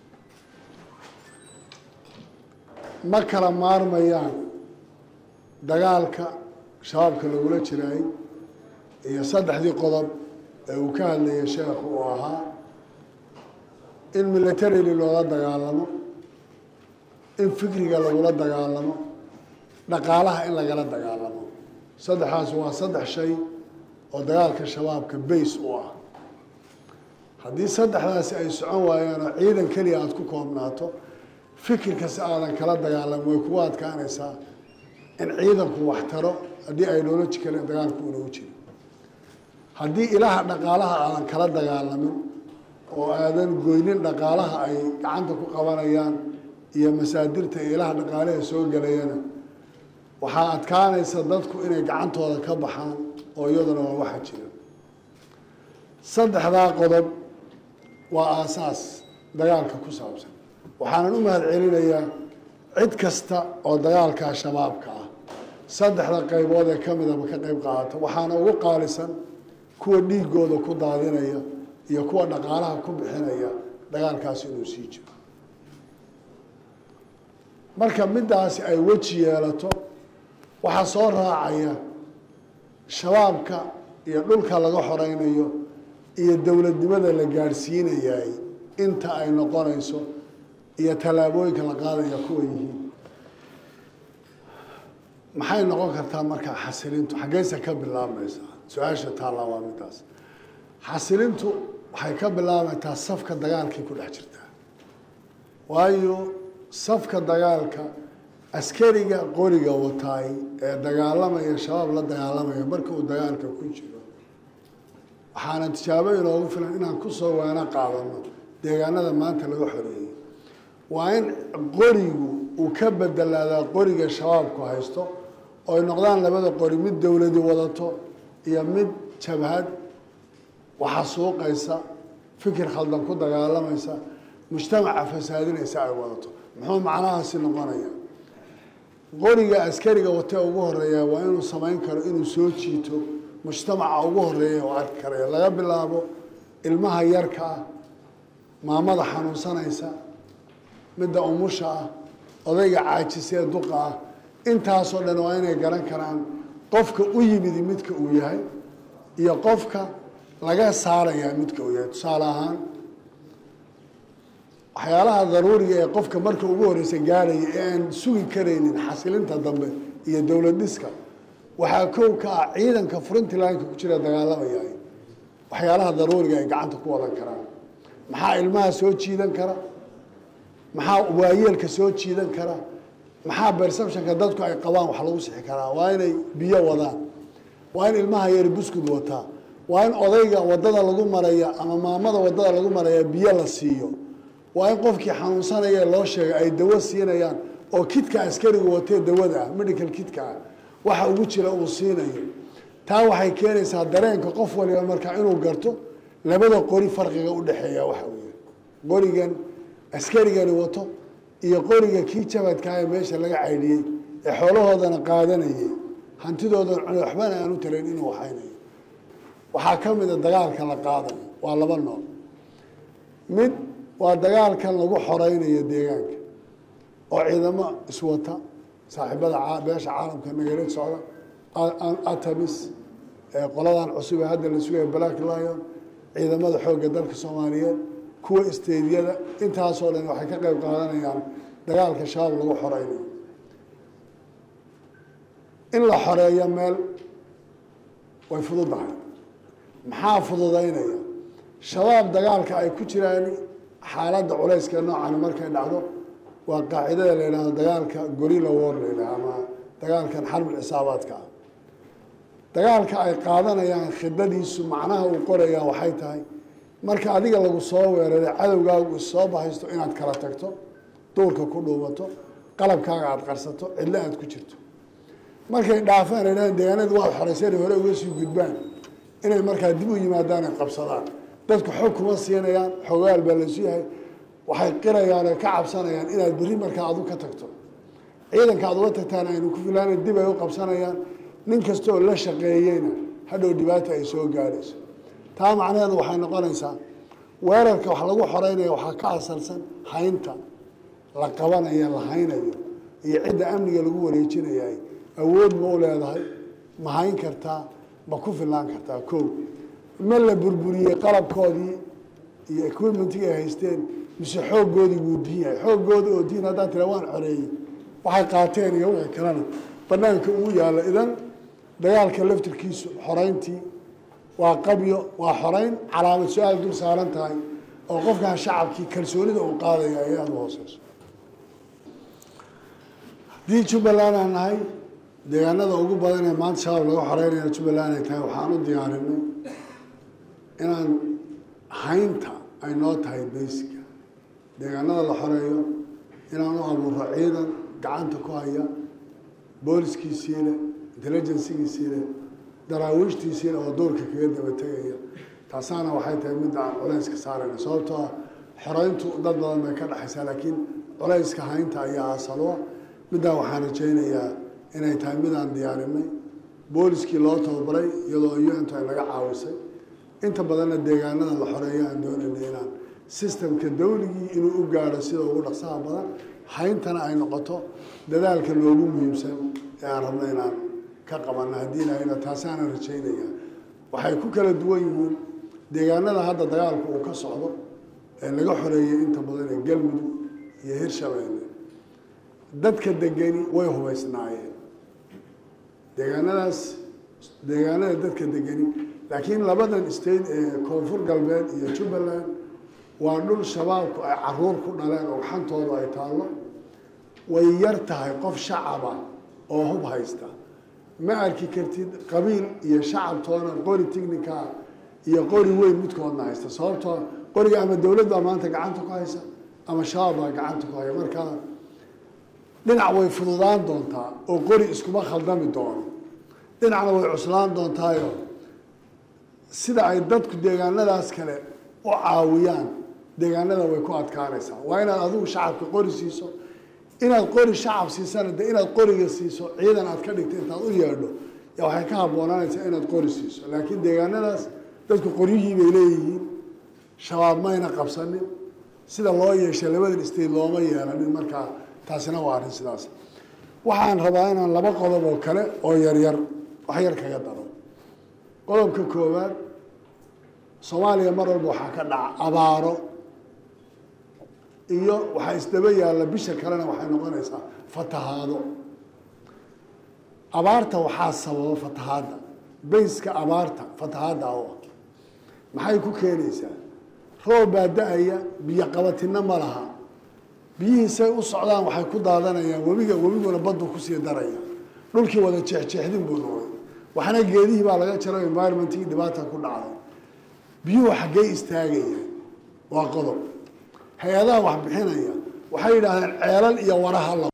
ma kala maarmayaan dagaalka shabaabka lagula jiraay iyo saddexdii qodob ee uu ka hadlayay sheekhu uu ahaa in militarily loola dagaalamo in fikriga lagula dagaalamo dhaqaalaha in lagala dagaalamo saddexdaas waa saddex shay oo dagaalka shabaabka bays u ah haddii saddexdaasi ay socon waayaan oo ciidan keliya aada ku koobnaato fikirka si aadan kala dagaalamo way kugu adkaanaysaa in ciidanku wax taro haddii ideological dagaalku unagu jiro haddii ilaha dhaqaalaha aadan kala dagaalamin oo aadan goynin dhaqaalaha ay gacanta ku qabanayaan iyo masaadirta iyo ilaha dhaqaalaha soo gelayana waxaa adkaanaysa dadku inay gacantooda ka baxaan oo iyaduna waa waxa jira saddexdaa qodob waa aasaas dagaalka ku saabsan waxaanan u mahad celinayaa cid kasta oo dagaalka shabaabka ah saddexda qaybood ee ka midaba ka qayb qaadata waxaana ugu qaalisan kuwa dhiigooda ku daadinaya iyo kuwa dhaqaalaha ku bixinaya dagaalkaasi inuu sii jiro marka middaasi ay weji yeelato waxaa soo raacaya shabaabka iyo dhulka laga xoreynayo iyo dowladnimada la gaadhsiinayay inta ay noqonayso iyo tallaabooyinka la qaadaya kuwa yihiin maxay noqon kartaa markaa xasilintu xaggeyse ka bilaabmaysaa su-aasha taallaa waa midaas xasilintu waxay ka bilaabaytaa safka dagaalkay ku dhex jirtaa waayo safka dagaalka askariga qoriga wataay ee dagaalamaya shabaab la dagaalamaya marka uu dagaalka ku jiro waxaana tijaabo inoogu filan inaan kusoo waana qaadano deegaanada maanta laga xoreeyey waa in qorigu uu ka bedelaadaa qoriga shabaabku haysto oo ay noqdaan labada qori mid dowladi wadato iyo mid jabhad waxa suuqaysa fikir khaldan ku dagaalamaysa mujtamaca fasaadinaysa ay wadato muxuu macnahaasi noqonaya qoriga askariga watee ugu horeeya waa inuu samayn karo inuu soo jiito mujtamaca ugu horeeya oo arki karaya laga bilaabo ilmaha yarka ah maamada xanuunsanaysa midda umusha ah odayga caajisee duqa ah intaasoo dhan waa inay garan karaan qofka u yimid midka uu yahay iyo qofka laga saarayaa midka uu yahay tusaale ahaan waxyaalaha daruuriga ee qofka marka ugu horeysa gaaraya ee aan sugi karaynin xasilinta dambe iyo dowlad dhiska waxaa kow ka ah ciidanka frontlineka ku jira dagaalamaya waxyaalaha daruuriga ay gacanta ku wadan karaan maxaa ilmaha soo jiidan kara maxaa waayeelka soo jiidan kara maxaa perceptionka dadku ay qabaan wax lagu sixi karaa waa inay biyo wadaan waa in ilmaha yari buskud wataa waa in odayga wadada lagu maraya ama maamada wadada lagu maraya biyo la siiyo waa in qofkii xanuunsanaya loo sheegay ay dawo siinayaan oo kidka askariga watee dawada ah medical kidka ah waxa ugu jira uu siinayo taa waxay keenaysaa dareenka qof waliba markaa inuu garto labada qori farqiga u dhexeeya waxa weeye qorigan askarigani wato iyo qoriga kii jabadkaa ee meesha laga caydhiyey ee xoolahoodana qaadanayay hantidoodan cune waxbana aan u tarayn inuu waxaynayo waxaa ka mid a dagaalka la qaadayo waa laba nooc mid waa dagaalkan lagu xoreynayo deegaanka oo ciidamo iswata saaxiibada beesha caalamka nagala socda atamis qoladan cusub ee hadda la sugaya black lion ciidamada xoogga dalka soomaaliyeed kuwa isteediyada intaasoo dhan waxay ka qayb qaadanayaan dagaalka shabaab lagu xoreynayo in la xoreeyo meel way fududahay maxaa fududaynaya shabaab dagaalka ay ku jiraan xaaladda culayska noocan markay dhacdo waa qaacidada la yidhahdo dagaalka gorilla war la yidhaha ama dagaalkan xarbul xisaabaadka ah dagaalka ay qaadanayaan khidadiisu macnaha uu qorayaa waxay tahay marka adiga lagu soo weeraray cadowgaagu issoo bahaysto inaad kala tagto duurka ku dhuubato qalabkaaga aada qarsato cidlo aada ku jirto markay dhaafaan ay dhahaan deegaanada waad xoreyseen hore uga sii gudbaan inay markaa dib u yimaadaan ay qabsadaan dadku xog kuma siinayaan xogaal baa laysu yahay waxay qirayaan oo ka cabsanayaan inaad berri markaa adu ka tagto ciidanka aad uga tagtaan aynu ku filaana dib ay u qabsanayaan nin kastaoo la shaqeeyeyna hadhow dhibaata ay soo gaadhayso taa macnaheedu waxay noqonaysaa weerarka wax lagu xoreynaya waxaa ka asalsan haynta la qabanayo la haynayo iyo cidda amniga lagu wareejinayay awood ma u leedahay ma hayn kartaa ma ku filaan kartaa kow ma la burburiyey qalabkoodii iyo equipmentigii ay haysteen mise xooggoodii wuu diin yahay xooggooda oo diin haddaan tira waan xoreeyey waxay qaateen iyo wixii kalena banaanka ugu yaalla idan dagaalka laftirkiisu xoreyntii waa qabyo waa xoreyn calaamad su-aal dul saaran tahay oo qofkan shacabkii kalsoonida uu qaadaya ay aada u hooseyso haddii jubbaland aan nahay deegaanada ugu badan ee maanta shabaab laga xoreynaya jubbaland ay tahay waxaan u diyaarinay inaan haynta ay noo tahay basica deegaanada la xoreeyo inaan u abuuro ciidan gacanta ku haya booliskiisii leh intelligensigiisii leh daraawiishtiisii leh oo duurka kaga daba tegaya taasaana waxay tahay midda aan culayska saarayna sababtoo ah xoreyntu dad badan bay ka dhexaysaa laakiin culayska haynta ayaa asalwa middaa waxaan rajaynayaa inay tahay midaan diyaarinay booliskii loo tababaray iyadoo un-tu ay naga caawisay inta badanna deegaanada la xoreeyo aan doonaynay inaan sistemka dawligii inuu u gaadho sida ugu dhaqsaha badan hayntana ay noqoto dadaalka loogu muhiimsan ee aan rabno inaan ka qabanno haddii ilahayna taasaanan rajaynaya waxay ku kala duwan yihiin deegaanada hadda dagaalku uu ka socdo ee laga xoreeyey inta badan ee galmudug iyo hirshabeelle dadka degani way hubaysnaayeen deegaanadaas deegaanada dadka degani laakiin labadan state ee koonfur galbeed iyo jubbaland waa dhul shabaabku ay caruur ku dhaleen oo xantoodu ay taallo way yar tahay qof shacaba oo hub haysta ma arki kartid qabiil iyo shacabtoona qori tignika iyo qori weyn midkoodna haysta sababtoo qoriga ama dowlad baa maanta gacanta ku haysa ama shabaab baa gacanta ku haya marka dhinac way fududaan doontaa oo qori iskuma khaldami doono dhinacna way cuslaan doontaayo sida ay dadku deegaanadaas kale u caawiyaan deegaanada way ku adkaanaysaa waa inaad adigu shacabka qori siiso inaad qori shacab siisana de inaad qoriga siiso ciidan aad ka dhigta intaad u yeedho ya waxay ka haboonaanaysaa inaad qori siiso laakiin deegaanadaas dadku qoryihii bay leeyihiin shabaab mayna qabsanin sida loo yeeshay labadan state looma yeelanin markaa taasina waa arrin sidaas waxaan rabaa inaan laba qodob oo kale oo yaryar wax yar kaga daro qodobka koowaad soomaaliya mar walba waxaa ka dhaca abaaro iyo waxaa isdaba yaalla bisha kalena waxay noqonaysaa fatahaado abaarta waxaa sababa fatahaadda bayska abaarta fatahaadda oo ah maxay ku keenaysaa roob baa da-aya biyo qabatinna ma laha biyihiisay u socdaan waxay ku daadanayaan webiga webiguna baddu kusii daraya dhulkii wada jeexjeexdin buu noqday waxna geedihii baa laga jaro environmentkii dhibaata ku dhacday biyuhu xaggee istaagayaan waa qodob hay-adaha wax bixinaya waxay yidhaahdeen ceelal iyo waraha la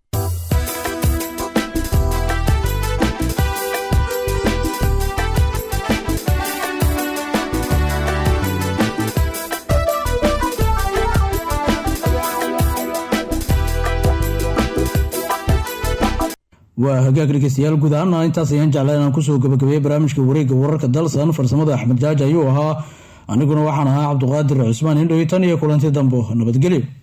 waa hagaag dhegeystayaal guud ahaana intaas ayaan jeclaa inaan kusoo gabagabeeyey barnaamijka wareegga wararka dalsan farsamada axmed jaaji ayuu ahaa aniguna waxaan ahaa cabduqaadir cusmaan indhow tan iyo kulanti dambo nabadgelyo